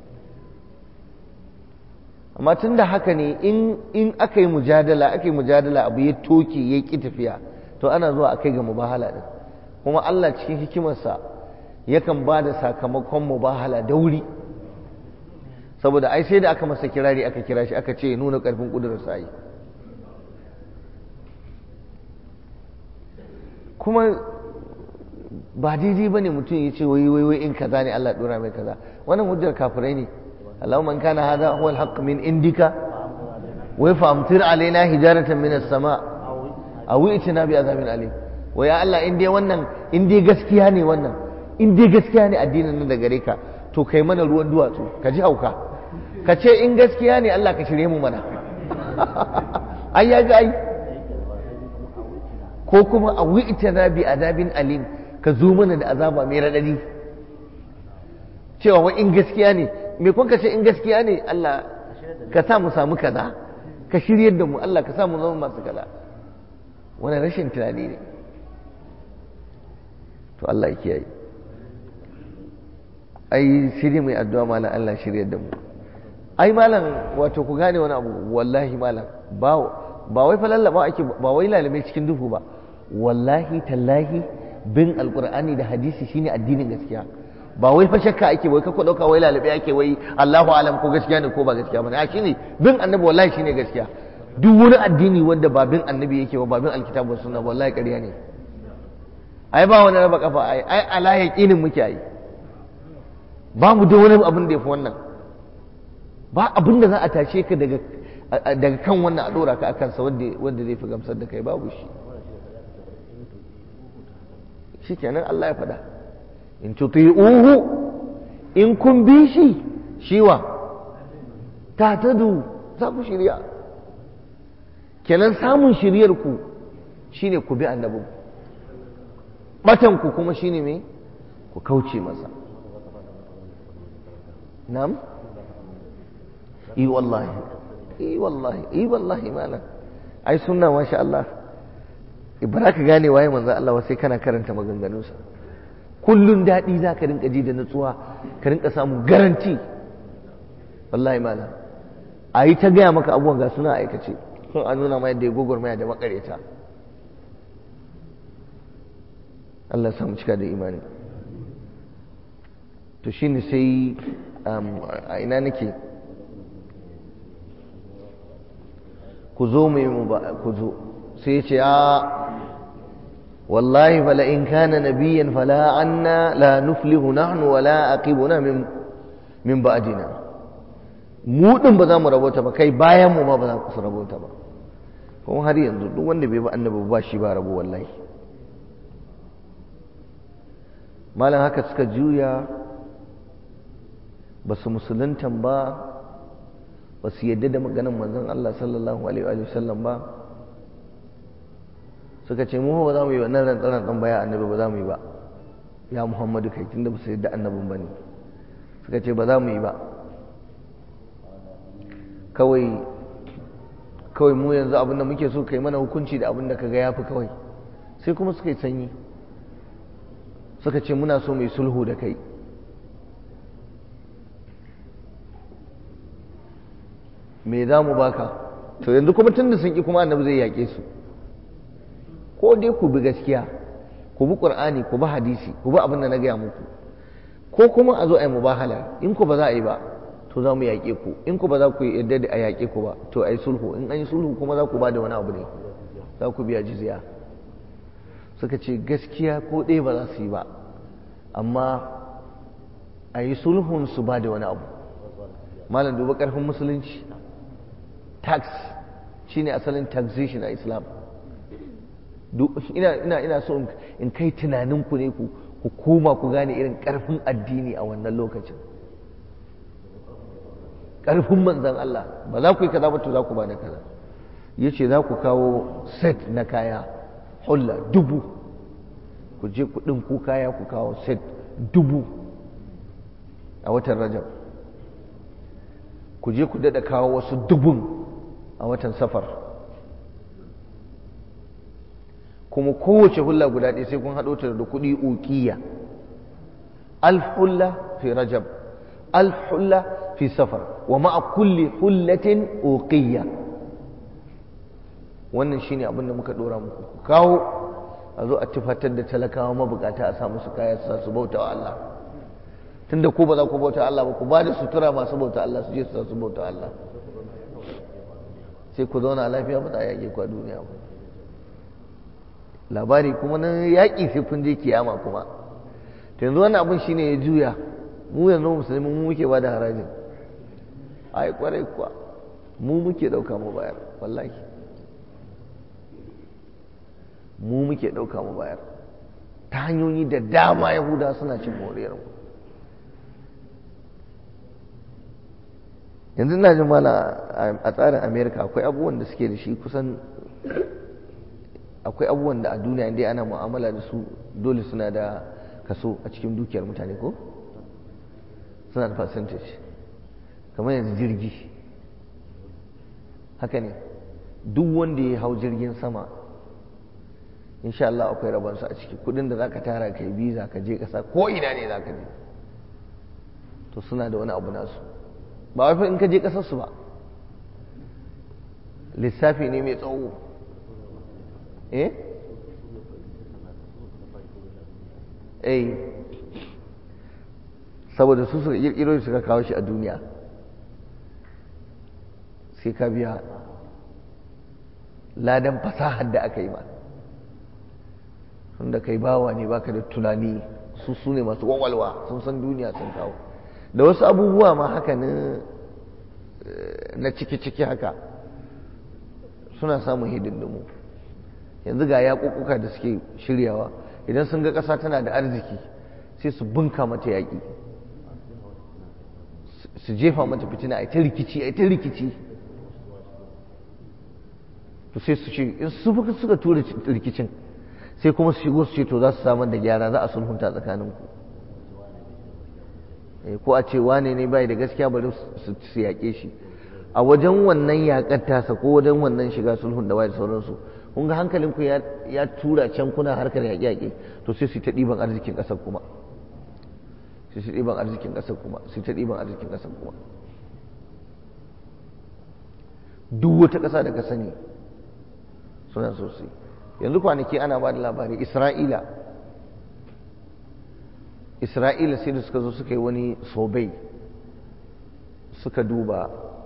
amma tun da haka ne in aka yi mujadala aka yi mujadala abu ya toke ya ƙi tafiya to ana zuwa a kai ga mubahala ɗin kuma Allah cikin hikimarsa yakan ba da sakamakon mubahala da wuri saboda ai sai da aka masa kirari aka kira shi aka ce nuna ƙarfin ƙudurarsa yi kuma ba daidai ba ne mutum ya ce wai wai in kaza ne Allah ɗora mai kaza wannan hujjar kafirai ne اللهم من كان هذا هو الحق من عندك وفامطر علينا حجارة من السماء أو ائتنا بعذاب أليم ويا الله in dai wannan in dai gaskiya ne wannan in dai gaskiya ne addinin nan da gare ka to kai mana ruwan duwatsu ka ji hauka ka ce in gaskiya ne Allah ka shirye mu mana ai ya ga ai ko kuma a wi'tana bi azabin alim ka zo mana da azaba mai radadi cewa wa in gaskiya ne me kun ce in gaskiya ne Allah ka sa mu samu kaza ka shiryar da mu Allah ka sa mu zama masu kaza wani rashin tunani ne to Allah ya kiyaye ai shirye mai addu'a malam Allah shirye da mu ai malam wato ku gane wani abu wallahi malam ba ba wai falallaba ake ba wai lalame cikin duhu ba wallahi tallahi bin alqur'ani da hadisi shine addinin gaskiya ba wai fa shakka ake wai ka ku dauka wai lalabe ake wai Allahu alam ko gaskiya ne ko ba gaskiya bane a shine bin annabi wallahi shine gaskiya duk wani addini wanda ba bin annabi yake ba ba bin alkitabu sunna wallahi ƙarya ne ai ba wani raba kafa ai ai ala yaqinin muke ai ba mu da wani abin da yafi wannan ba abin da za a tashe ka daga daga kan wannan a dora ka akan sa wanda wanda zai fi gamsar da kai babu shi shikenan Allah ya faɗa in tuti'uhu in kun bi shi shiwa ta tadu za ku shirya kenan samun shiryar ku shine ku bi annabi batan ku kuma shine me ku kauce masa nam i wallahi i wallahi i wallahi malam ai sunna masha Allah ba ka gane waye manzo Allah sai kana karanta maganganunsa kullun daɗi za ka rinka ji da nutsuwa ka rinka samun garanti wallahi malam a yi ta gaya maka abubuwan ga suna aikace sun a nuna ma yadda ya gwagwarmaya da makareta Allah samu cika da imani to shine sai a ina nake ku zo mai mu ba ku zo sai ce a wallahi fala in kana nabiyan fala anna la nuflihu nahnu wala aqibuna min min ba'dina mu din ba za mu rabota ba kai bayan mu ma ba za ku rabota ba kuma har yanzu duk wanda bai ba annabi ba shi ba rabo wallahi malam haka suka juya ba su musuluntan ba ba su yadda da maganin manzon Allah sallallahu alaihi wa sallam ba suka ce mu ba za mu yi wannan rantsaran dan baya annabi ba za mu yi ba ya Muhammadu kai tunda ba su yadda annabin bane suka ce ba za mu yi ba kawai kawai mu yanzu abin da muke so kai mana hukunci da abin da kaga yafi kawai sai kuma suka yi sanyi suka ce muna so mai sulhu da kai me za mu baka to yanzu kuma tun da sun ƙi kuma annabi zai yaƙe su ko dai ku bi gaskiya ku bi ƙur'ani ku bi hadisi ku bi abin da na gaya muku ko kuma a zo a yi mubahala in ku ba za a yi ba to za mu yaƙe ku in ku ba za ku yadda da a yaƙe ku ba to a yi sulhu in an yi sulhu kuma za ku ba da wani abu ne za ku biya jizya suka ce gaskiya ko ɗaya ba za su yi ba amma a yi sulhun su ba da wani abu malam duba ƙarfin musulunci tax shine asalin taxation a islam ina ina ina so in kai tunaninku ne ku ku koma ku gane irin ƙarfin addini a wannan lokacin ƙarfin manzan Allah ba za ku yi kaza ba to za ku ba da kaza yace za ku kawo set na kaya hulla dubu ku je ku ɗinku kaya ku kawo set dubu a watan rajab ku je ku daɗa kawo wasu dubun a watan safar kuma kowace hulla guda ɗaya sai kun haɗo ta da kuɗi ukiya alf hulla fi rajab alf hulla fi safar wa ma'a kulli hullatin uqiyya wannan shine abin da muka dora muku ku kawo a zo a tufatar da talakawa mabukata a sa musu kaya su su bauta wa Allah tunda ku ba za ku bauta Allah ba ku ba da sutura masu bauta Allah su je su su bauta Allah sai ku zauna lafiya ba za a yaƙe ku a duniya ba labari kuma na yaƙi sai kun je kiyama kuma to yanzu wannan abin shine ya juya mu yanzu musulmi mu muke ba da harajin ai kwarai kuwa mu muke ɗauka mu bayar wallahi mu muke ɗauka mu bayar ta hanyoyi da dama yahuda suna cin moriyar mu yanzu na jin mala a tsarin amerika akwai abubuwan da suke da shi kusan akwai abubuwan da a duniya inda ana mu'amala da su dole suna da kaso a cikin dukiyar mutane ko suna da percentage kamar yanzu jirgi haka ne duk wanda ya hau jirgin sama insha Allah akwai rabansu a ciki kudin da zaka tara ka yi biza ka je kasa ko ina ne zaka je to suna da wani abu nasu ba wai fa in ka je ƙasarsu ba lissafi ne mai tsawo eh eh saboda su suka kirkiro suka kawo shi a duniya sai ka biya ladan fasahar da aka yi ma tunda kai bawa ne baka da tunani su su ne masu wawalwa sun san duniya sun kawo da wasu abubuwa ma haka na ciki-ciki haka suna samun hidindimu yanzu ga yaƙuƙuka da suke shiryawa idan sun ga ƙasa tana da arziki sai su bunka mata yaƙi su jefa mata fitina a ta rikici a ta rikici to sai su ce in su suka tura rikicin sai kuma su shigo su ce to za su samar da gyara za a sulhunta tsakaninku ko a ce wane ne bai da gaskiya bari su yaƙe shi a wajen wannan yaƙar tasa ko wajen wannan shiga sulhun da da sauransu kun ga hankalinku ya tura can kuna harkar yaƙe-yaƙe to sai su ta ɗiban arzikin ƙasar kuma sai su ɗiban arzikin ƙasar kuma sai ta ɗiban arzikin ƙasar kuma duk wata ƙasa da ka sani suna sosai yanzu kwanaki ana ba da labari isra'ila isra'ila sai da suka zo suka yi wani sobai suka duba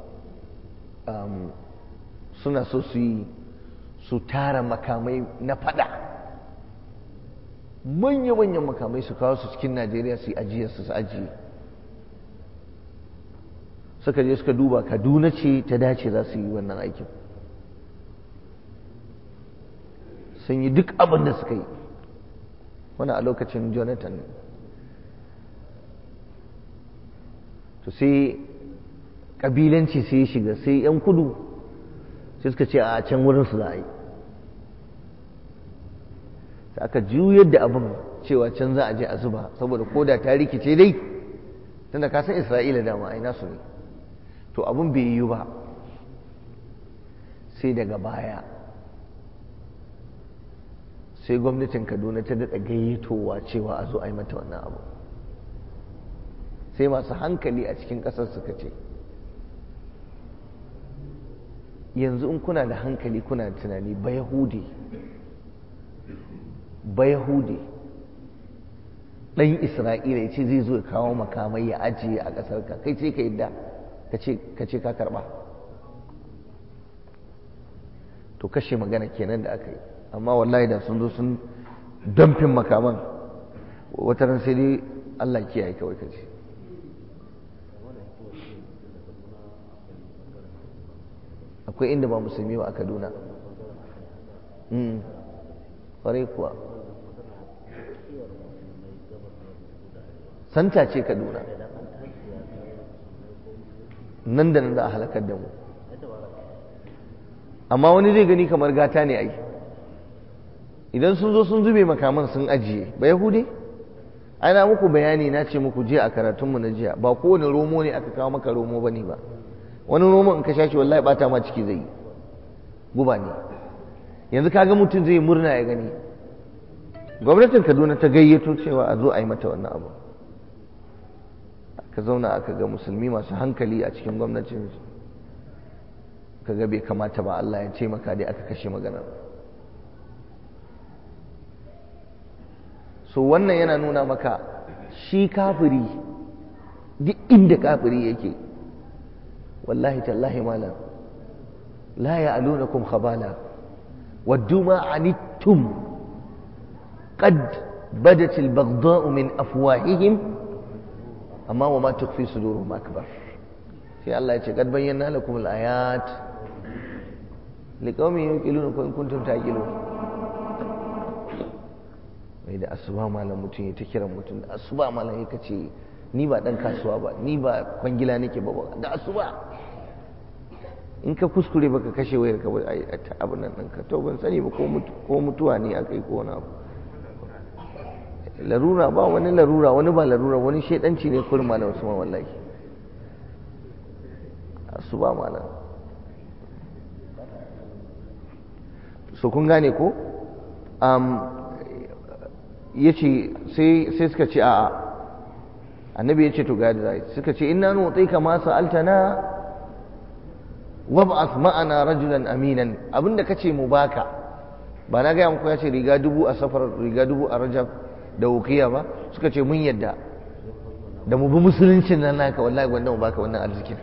suna so su yi su tara makamai na fada manya-manyan makamai su kawo su cikin najeriya su yi ajiyar su ajiye suka je suka duba kaduna ce ta dace za su yi wannan aikin sun yi duk abin da suka yi wani a lokacin jonathan ne to sai ƙabilanci sai ya shiga sai 'yan kudu sai suka ce a can wurin su za a yi sai aka juyar da abin cewa can za a je a zuba saboda koda ta rikice dai tunda ka san isra'ila dama ai nasu ne to abin bai yi ba sai daga baya sai gwamnatin kaduna ta daɗa gayyatowa cewa a zo a yi mata wannan abu sai masu hankali a cikin ƙasar suka ce yanzu in kuna da hankali kuna da tunani ba yahudi ba yahudi ɗan isra'ila ya ce zai zo ya kawo makamai ya ajiye a ƙasar ka kai ce ka yadda ka ce ka karɓa to kashe magana kenan da aka yi amma wallahi da sun zo sun damfin makaman wata ran sai dai allah kiyaye kawai ka ce akwai inda ba musulmi ba a kaduna ƙwarai kuwa santa ce kaduna nan da nan za a halakar da mu amma wani zai gani kamar gata ne ai idan sun zo sun zube makaman sun ajiye ba yahudi ana muku bayani na ce muku jiya a karatunmu na jiya ba kowane romo ne aka kawo maka romo ba ne ba wani romo in ka sha shi wallahi bata ma ciki zai yi guba ne yanzu kaga mutum zai murna ya gani gwamnatin kaduna ta gayyato cewa a zo a yi mata wannan abu aka zauna aka ga musulmi masu hankali a cikin gwamnatin kaga bai kamata ba Allah ya ce maka dai aka kashe maganar so wannan yana nuna maka shi kafiri duk inda kafiri yake wallahi tallahi malam la ya'lunakum khabala waddu ma anittum qad badat al-baghdha'u min afwahihim amma wa ma tukhfi suduruhum akbar sai Allah ya ce qad bayyana lakum al-ayat liqaumin yuqiluna in kuntum taqilun mai da asuba malam mutum ya ta kiran mutum da asuba malam ya kace ni ba dan kasuwa ba ni ba kwangila nake ba da asuba in ka kuskure baka kashe wayar ka ai abin nan ɗinka to ban sani ba ko mutuwa ne aka yi ko wani abu larura ba wani larura wani ba larura wani shaidanci ne kurin malam usman wallahi asuba malam so kun gane ko ya ce sai suka ce a'a annabi ya ce to ga da zai suka ce inna nu'tika ma sa'altana wab'ath ma'ana rajulan aminan abinda kace mu baka ba na gaya muku ya ce riga dubu a safar riga dubu a rajab da ukiya ba suka ce mun yadda da mu bi musuluncin nan naka wallahi gwanda mu baka wannan arzikin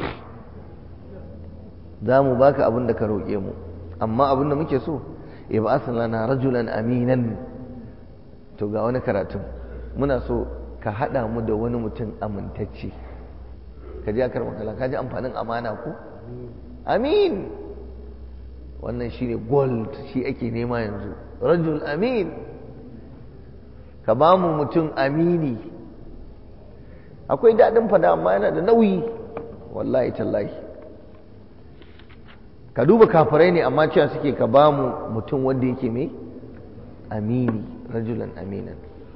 za mu baka abin da ka roƙe mu amma abin da muke so ya ba lana rajulan aminan to ga wani karatun muna so ka haɗa mu da wani mutum amintacce ka ji akar makala ka ji amfanin amana ko amin wannan shine gold shi ake nema yanzu rajul amin ka ba mu mutum amini akwai daɗin fada amma yana da nauyi wallahi tallahi ka duba kafirai ne amma cewa suke ka ba mu mutum wanda yake mai amini rajulan aminan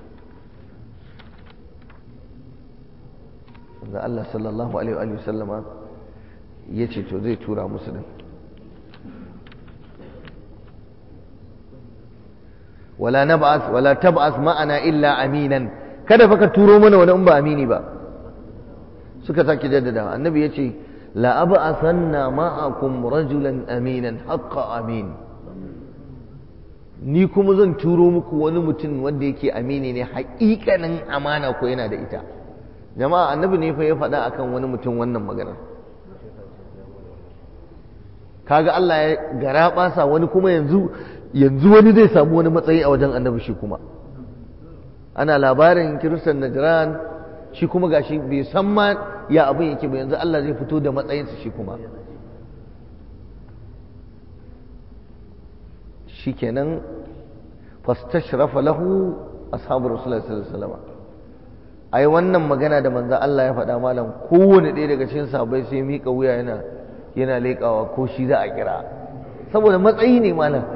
da Allah sallallahu alaihi wa sallama ya ce to zai tura musu din wala nab'ath wala tab'ath ma'ana illa aminan kada fa ka turo mana wani in ba amini ba suka sake jaddada annabi ya ce la ab'athanna ma'akum rajulan aminan haqqa amin ni kuma zan turo muku wani mutum wanda yake amini ne haƙiƙanin amana ko yana da ita jama'a annabi ne fa ya faɗa akan wani mutum wannan magana kaga Allah ya gara ɓasa wani kuma yanzu yanzu wani zai samu wani matsayi a wajen annabi shi kuma ana labarin kiristan najran shi kuma gashi bai san ma ya abin yake ba yanzu Allah zai fito da matsayinsa shi kuma shikenan fastashrafa lahu ashabu rasulullahi sallallahu alaihi wasallam ai wannan magana da manzo Allah ya faɗa malam kowane ɗaya daga cikin sahabbai sai mika wuya yana yana leƙawa ko shi za a kira saboda matsayi ne malam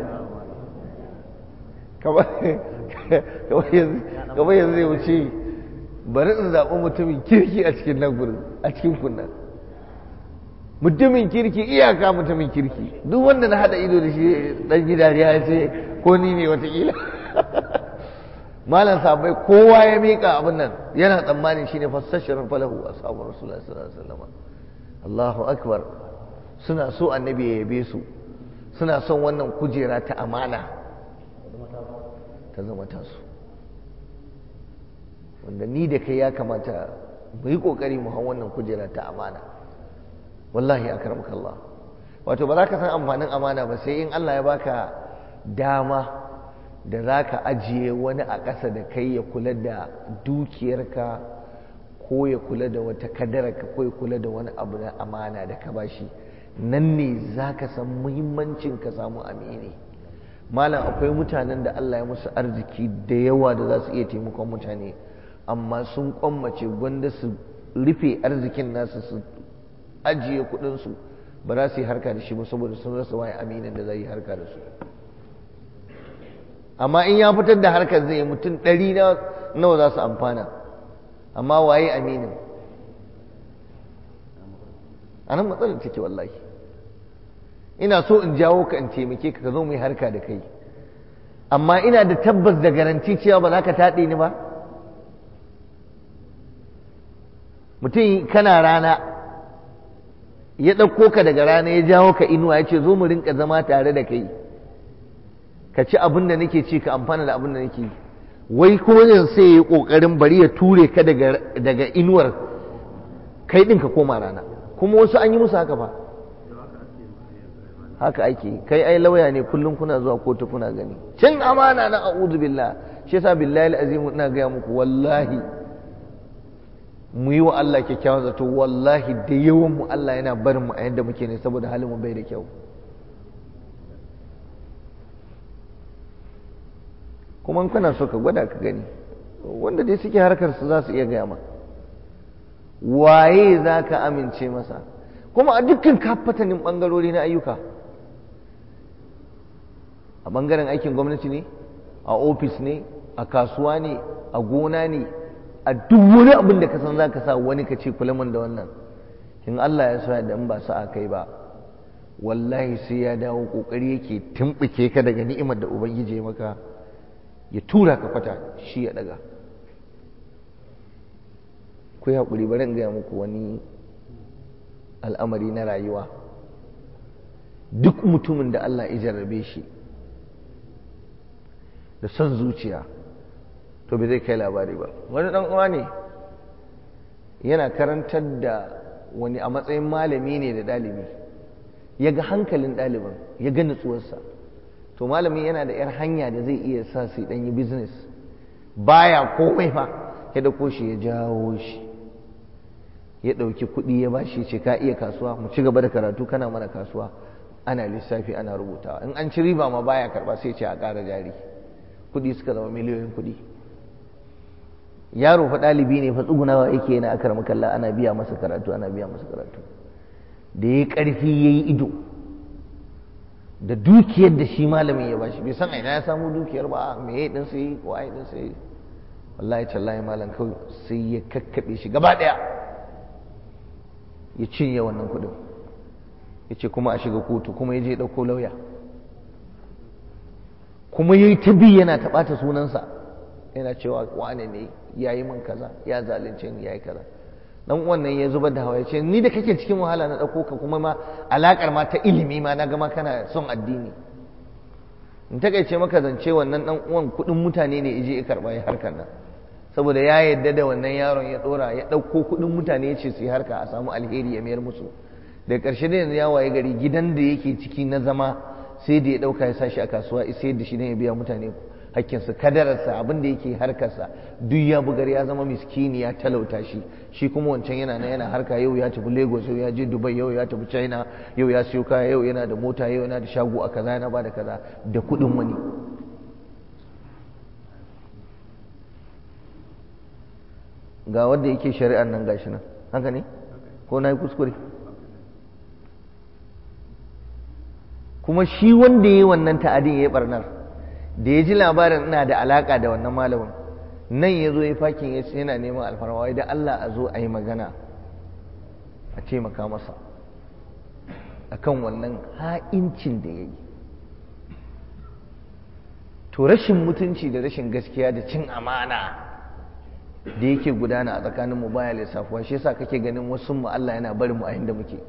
kamar yanzu zai wuce bari in zaɓi mutumin kirki a cikin nan gurin a cikin kunnan mutumin kirki iyaka mutumin kirki duk wanda na haɗa ido da shi ɗan gida ya ce ko ni ne watakila malam sabai kowa ya miƙa abin nan yana tsammanin shine fassashirin falahu ashabu rasulullahi sallallahu alaihi wasallam Allahu akbar suna so annabi ya yabe su suna son wannan kujera ta amana ta zama tasu wanda ni da kai ya kamata mu yi kokari mu hau wannan kujera ta amana wallahi akramaka Allah wato ba za ka san amfanin amana ba sai in Allah ya baka dama da za ka ajiye wani a ƙasa da kai ya kula da dukiyarka ko ya kula da wata kadararka ko ya kula da wani abu na amana da ka bashi nan ne za ka san muhimmancin ka samu amini malam akwai mutanen da Allah ya musu arziki da yawa da za su iya taimakon mutane amma sun kwammace gwanda su rufe arzikin nasu su ajiye kudinsu ba za su yi harka da shi ba saboda sun rasa waye aminin da zai yi harka da su amma in ya fitar da harkar zai mutum ɗari nawa za su amfana amma waye aminin a nan matsalar take wallahi ina so in jawo ka in taimake ka ka zo mu yi harka da kai amma ina da tabbas da garanti cewa ba za ka taɗe ni ba mutum kana rana ya ɗauko ka daga rana ya jawo ka inuwa ya ce zo mu rinka zama tare da kai ka ci abin da nake ci ka amfana da abin da nake yi wai kuma yanzu sai ya yi ƙoƙarin bari ya ture ka daga inuwar kai ɗin ka koma rana kuma wasu an yi musu haka ba haka ake kai ai lauya ne kullum kuna zuwa kotu kuna gani cin amana na a'udhu billah shi yasa billahi alazim ina gaya muku wallahi mu yi wa Allah kyakkyawan zato wallahi da yawan mu Allah yana barin mu a yadda muke ne saboda halin mu bai da kyau kuma kana so ka gwada ka gani wanda dai suke harkar su za su iya gaya ma waye za ka amince masa kuma a dukkan kafatanin ɓangarori na ayyuka a ɓangaren aikin gwamnati ne a ofis ne a kasuwa ne a gona ne a duk wani abin da ka san za ka sa wani ka ce kula da wannan in Allah ya so da in ba su a kai ba wallahi sai ya dawo kokari yake tumɓuke ka daga ni'imar da ubangiji ya maka ya tura ka kwata shi ya daga ku haƙuri bari in gaya muku wani al'amari na rayuwa duk mutumin da Allah ya jarrabe shi da son zuciya to bai zai kai labari ba wani ɗan uwa ne yana karantar da wani a matsayin malami ne da ɗalibi ya ga hankalin ɗalibin ya ga nutsuwarsa to malamin yana da 'yar hanya da zai iya sa su ɗan yi business baya komai fa ya dauko shi ya jawo shi ya ɗauki kuɗi ya ba shi ce ka iya kasuwa mu ci gaba da karatu kana mana kasuwa ana lissafi ana rubutawa in an ci riba ma baya karɓa sai ce a ƙara jari kuɗi suka zama miliyoyin kuɗi yaro fa ɗalibi ne fa tsugunawa yake yana akar makalla ana biya masa karatu ana biya masa karatu da ya ƙarfi ya yi ido da dukiyar da shi malamin ya bashi bai san aina ya samu dukiyar ba me ya ɗin sai ko ai ɗin sai wallahi tallahi malam kawai sai ya kakkaɓe shi gaba ɗaya ya cinye wannan kuɗin ya ce kuma a shiga kotu kuma ya je ɗauko lauya kuma ya yi ta bi yana taɓata sunansa yana cewa wane ne ya yi min kaza ya zalunce ni ya yi kaza dan wannan ya zubar da hawa ya ce ni da kake cikin wahala na ɗauko ka kuma ma alaƙar ma ta ilimi ma na gama kana son addini in takaice maka zance wannan dan uwan kuɗin mutane ne ije ya karɓa ya harkar nan saboda ya yadda da wannan yaron ya ɗora ya ɗauko kuɗin mutane ya ce su yi harka a samu alheri ya mayar musu da ƙarshe da yanzu ya waye gari gidan da yake ciki na zama sai da ya ɗauka ya sa shi a kasuwa sai da shi ne ya biya mutane hakkinsa kadararsa abin da yake harkarsa duk ya bugar ya zama miskini ya talauta shi shi kuma wancan yana nan yana harka yau ya tafi lagos yau ya je dubai yau ya tafi china yau ya siyo kaya yau yana da mota yau yana da shago a kaza yana ba da kaza da kuɗin wani ga wanda yake shari'ar nan gashi nan haka ne ko na yi kuskure kuma shi wanda ya yi wannan ta'adin ya yi barnar da ya ji labarin ina da alaka da wannan malamin nan ya zo ya fakin ya yana neman alfarma da Allah a zo a yi magana a taimaka masa akan wannan ha'incin da ya yi to rashin mutunci da rashin gaskiya da cin amana da yake gudana a tsakaninmu baya lissafuwa shi yasa kake ganin wasu mu Allah yana barin mu a inda muke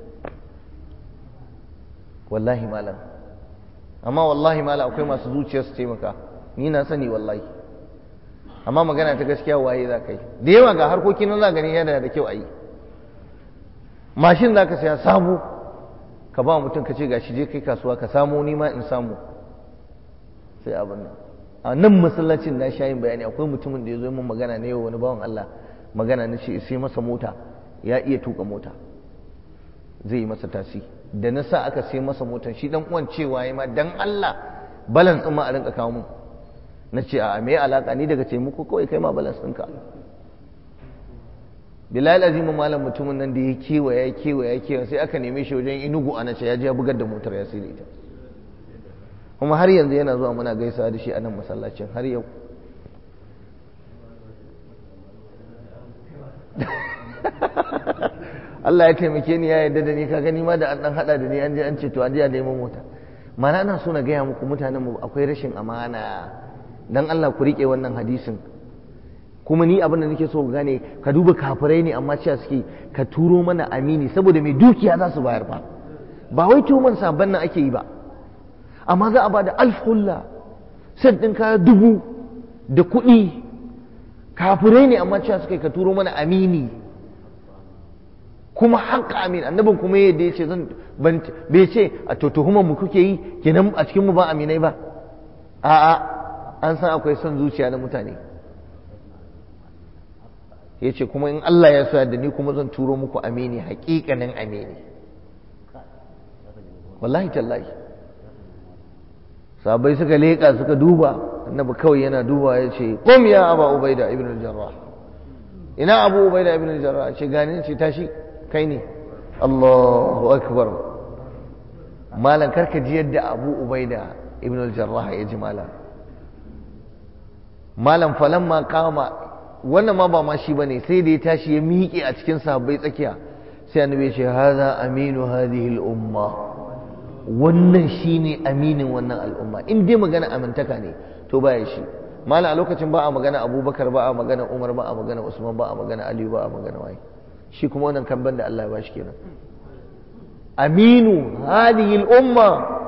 wallahi malam amma wallahi malam akwai masu zuciya su taimaka ni na sani wallahi amma magana ta gaskiya waye za ka yi da yawa ga harkokin nan za gani yana da kyau a yi mashin za ka saya samu ka ba mutum ka ce ga shi je kai kasuwa ka samu ni ma in samu sai abin nan a nan masallacin na sha yin bayani akwai mutumin da ya zo min magana ne yau wani bawan Allah magana na ce sai masa mota ya iya tuka mota zai yi masa tasi da na sa aka sai masa motar shi dan uwan cewa ya ma dan Allah balance din ma a rinka kawo mu na ce a me alaka ni daga taimako kawai kai ma balance ɗinka bilal azim malam mutumin nan da ya kewaya ya kewaya ya kewaya sai aka neme shi wajen inugu ana ce ya je ya bugar da motar ya sai da ita kuma har yanzu yana zuwa muna gaisawa da shi a nan masallacin har yau Allah ya taimake ni ya yarda da ni ka gani ma da an dan hada da ni an je an ce to an je a neman mota mana ina so na gaya muku mutanen mu akwai rashin amana dan Allah ku rike wannan hadisin kuma ni abin da nake so ku gane ka duba kafirai ne amma cewa suke ka turo mana amini saboda mai dukiya za su bayar ba ba wai tuman sabon nan ake yi ba amma za a ba da alfulla sai ɗin kaya dubu da kuɗi kafirai ne amma cewa suka ka turo mana amini kuma haƙa amin annabin kuma yadda ya ce zan bai ce a to tuhumar mu kuke yi kenan a cikin mu ba aminai ba a'a an san akwai son zuciya na mutane ya ce kuma in Allah ya sa da ni kuma zan turo muku amini haƙiƙanin amini wallahi tallahi sabai suka leƙa suka duba annabi kawai yana duba ya ce qum ya aba ubaida ibn al-jarrah ina abu ubaida ibn al-jarrah ce gani ce tashi kai ne Allahu akbar malan karka ji yadda abu ubaida ibn al-jarrah ya ji malan malan falamma kama wannan ma ba ma shi bane sai da ya tashi ya miƙe a cikin sahabbai tsakiya sai annabi ya ce hadha aminu hadhihi al-umma wannan shine aminin wannan al'umma in dai magana amintaka ne to baya shi mala a lokacin ba a magana abubakar ba a magana umar ba a magana usman ba a magana aliyu ba a magana waye shi kuma wannan kamban da Allah ya bashi kenan aminu hadihi al-umma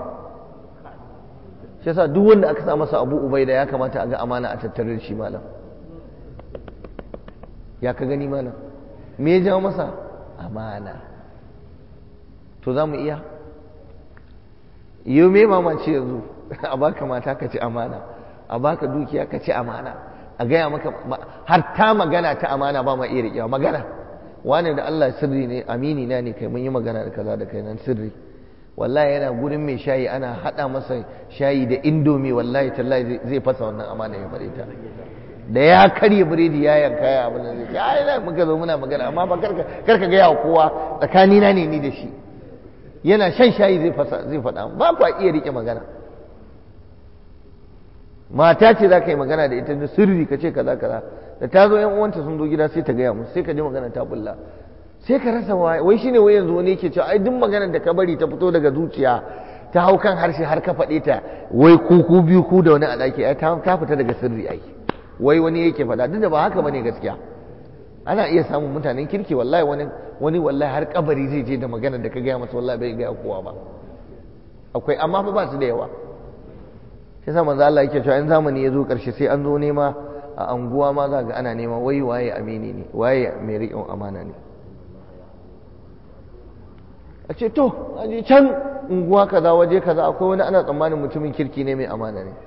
shi yasa duk wanda aka sa masa abu ubaida ya kamata a ga amana a tattare da shi malam ya ka gani malam me ya jawo masa amana to za mu iya yau me mamaci yanzu a baka mata ka ci amana a baka dukiya ka ci amana a gaya maka har ta magana ta amana ba ma iya riƙewa magana wani da Allah sirri ne amini na ne kai mun yi magana da kaza da kai nan sirri wallahi yana gurin mai shayi ana hada masa shayi da indomi wallahi tallahi zai fasa wannan amana ya bare ta da ya karya biredi ya yanka ya abin da zai ce ai na muka zo muna magana amma ba karka karka ga yawa kowa tsakani na ne ni da shi yana shan shayi zai fasa zai faɗa ba ku iya rike magana mata ce za ka yi magana da ita da sirri ka ce kaza kaza da ta zo yan uwanta sun zo gida sai ta gaya musu sai ka ji magana ta bulla sai ka rasa waye wai shine wai yanzu wani yake cewa ai duk maganar da ka bari ta fito daga zuciya ta hau kan harshe har ka faɗe ta wai ku ku biyu ku da wani a ɗaki ai ta fita daga sirri ai wai wani yake faɗa duk da ba haka bane gaskiya ana iya samun mutanen kirki wallahi wani wani wallahi har kabari zai je da maganar da ka gaya masa wallahi bai gaya kowa ba akwai amma fa ba su da yawa shi yasa manzo Allah yake cewa in zamani ya zo karshe sai an zo nema a anguwa ma za ga ana nema wai waye amini ne waye mai riƙon amana ne a ce to a je can unguwa kaza waje kaza akwai wani ana tsammanin mutumin kirki ne mai amana ne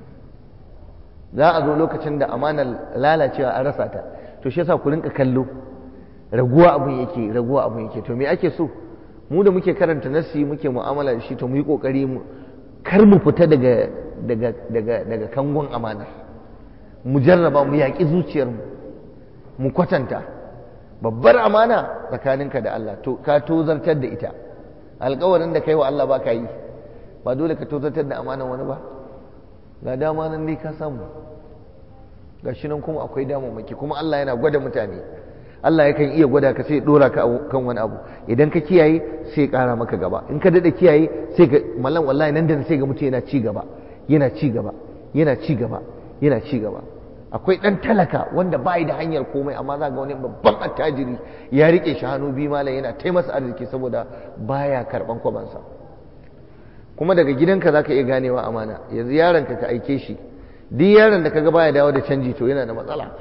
za a zo lokacin da amanar lalacewa an rasa ta to shi yasa ku rinka kallo raguwa abun yake raguwa abun yake to me ake so mu da muke karanta nassi muke mu'amala da shi to mu yi kokari mu kar mu fita daga daga daga daga kangon amana mu jarraba mu yaƙi zuciyarmu mu kwatanta babbar amana tsakaninka da Allah to ka tozartar da ita alƙawarin da kai wa Allah ba ka yi ba dole ka tozartar da amanan wani ba ga dama nan dai ka samu ga shi nan kuma akwai damammaki kuma Allah yana gwada mutane Allah yakan iya gwada ka sai dora ka kan wani abu idan ka kiyaye sai ƙara maka gaba in ka daɗa kiyaye sai ga mallan wallahi nan da sai ga mutum yana ci gaba yana ci gaba yana ci gaba yana ci gaba akwai ɗan talaka wanda ba da hanyar komai amma za ga wani babban attajiri ya rike shi hannu biyu malam yana taimasa arziki saboda baya karɓan kwabansa kuma daga gidanka za ka iya ganewa amana yanzu yaronka ka aike shi duk yaron da kaga baya dawo da canji to yana da matsala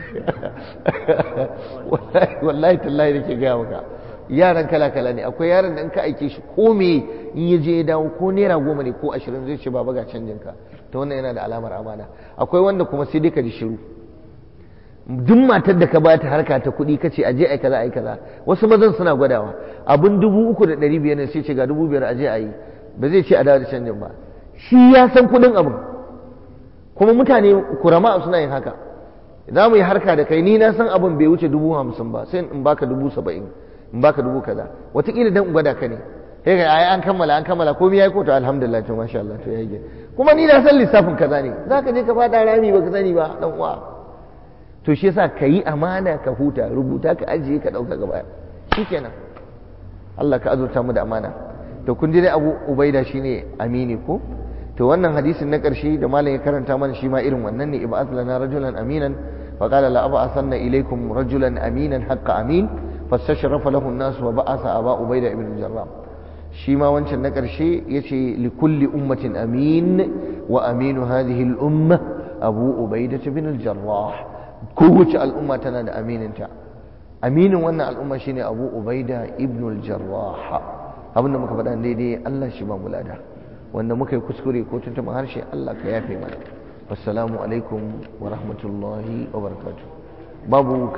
wallahi tallahi nake gaya maka yaran kala kala ne akwai yaron da in ka aike shi ko me in ya je ya dawo ko naira goma ne ko ashirin zai ce baba ga canjin ka to wannan yana da alamar amana akwai wanda kuma sai dai ka ji shiru duk matar da ka ba ta harka ta kuɗi ka ce a je a yi kaza a yi kaza wasu mazan suna gwadawa abin dubu uku da ɗari biyar ne sai ce ga dubu biyar a je a yi ba zai ce a dawo da canjin ba shi ya san kuɗin abin kuma mutane kurama suna yin haka za mu yi harka da kai ni na san abin bai wuce dubu hamsin ba sai in baka dubu saba'in in baka dubu kaza wataƙila dan in gwada ka ne sai ga ai an kammala an kammala komai yayi ko to alhamdulillah to masha Allah to yayi kuma ni na san lissafin kaza ne zaka je ka fada rami baka sani ba dan uwa to shi yasa ka yi amana ka huta rubuta ka ajiye ka dauka gaba shikenan Allah ka azurta mu da amana to kun ji dai Abu Ubaida shine amini ko to wannan hadisin na ƙarshe da malam ya karanta mana shi ma irin wannan ne ib'ath lana rajulan aminan fa qala la ab'athanna ilaykum rajulan aminan haqqa amin fastashrafa lahu an-nas wa ba'atha aba ubayda ibn al-jarrah shi ma wancan na ƙarshe yace li kulli ummatin amin wa aminu hadhihi al-umma abu ubayda ibn al-jarrah kowace al'umma tana da amininta aminin wannan al'umma shine abu ubaida ibn al-jarrah abinda muka faɗa daidai Allah shi ba mu lada wanda muka yi kuskure ko tuntuɓa harshe Allah ka yafe mana wassalamu alaikum wa rahmatullahi wa barakatuh babu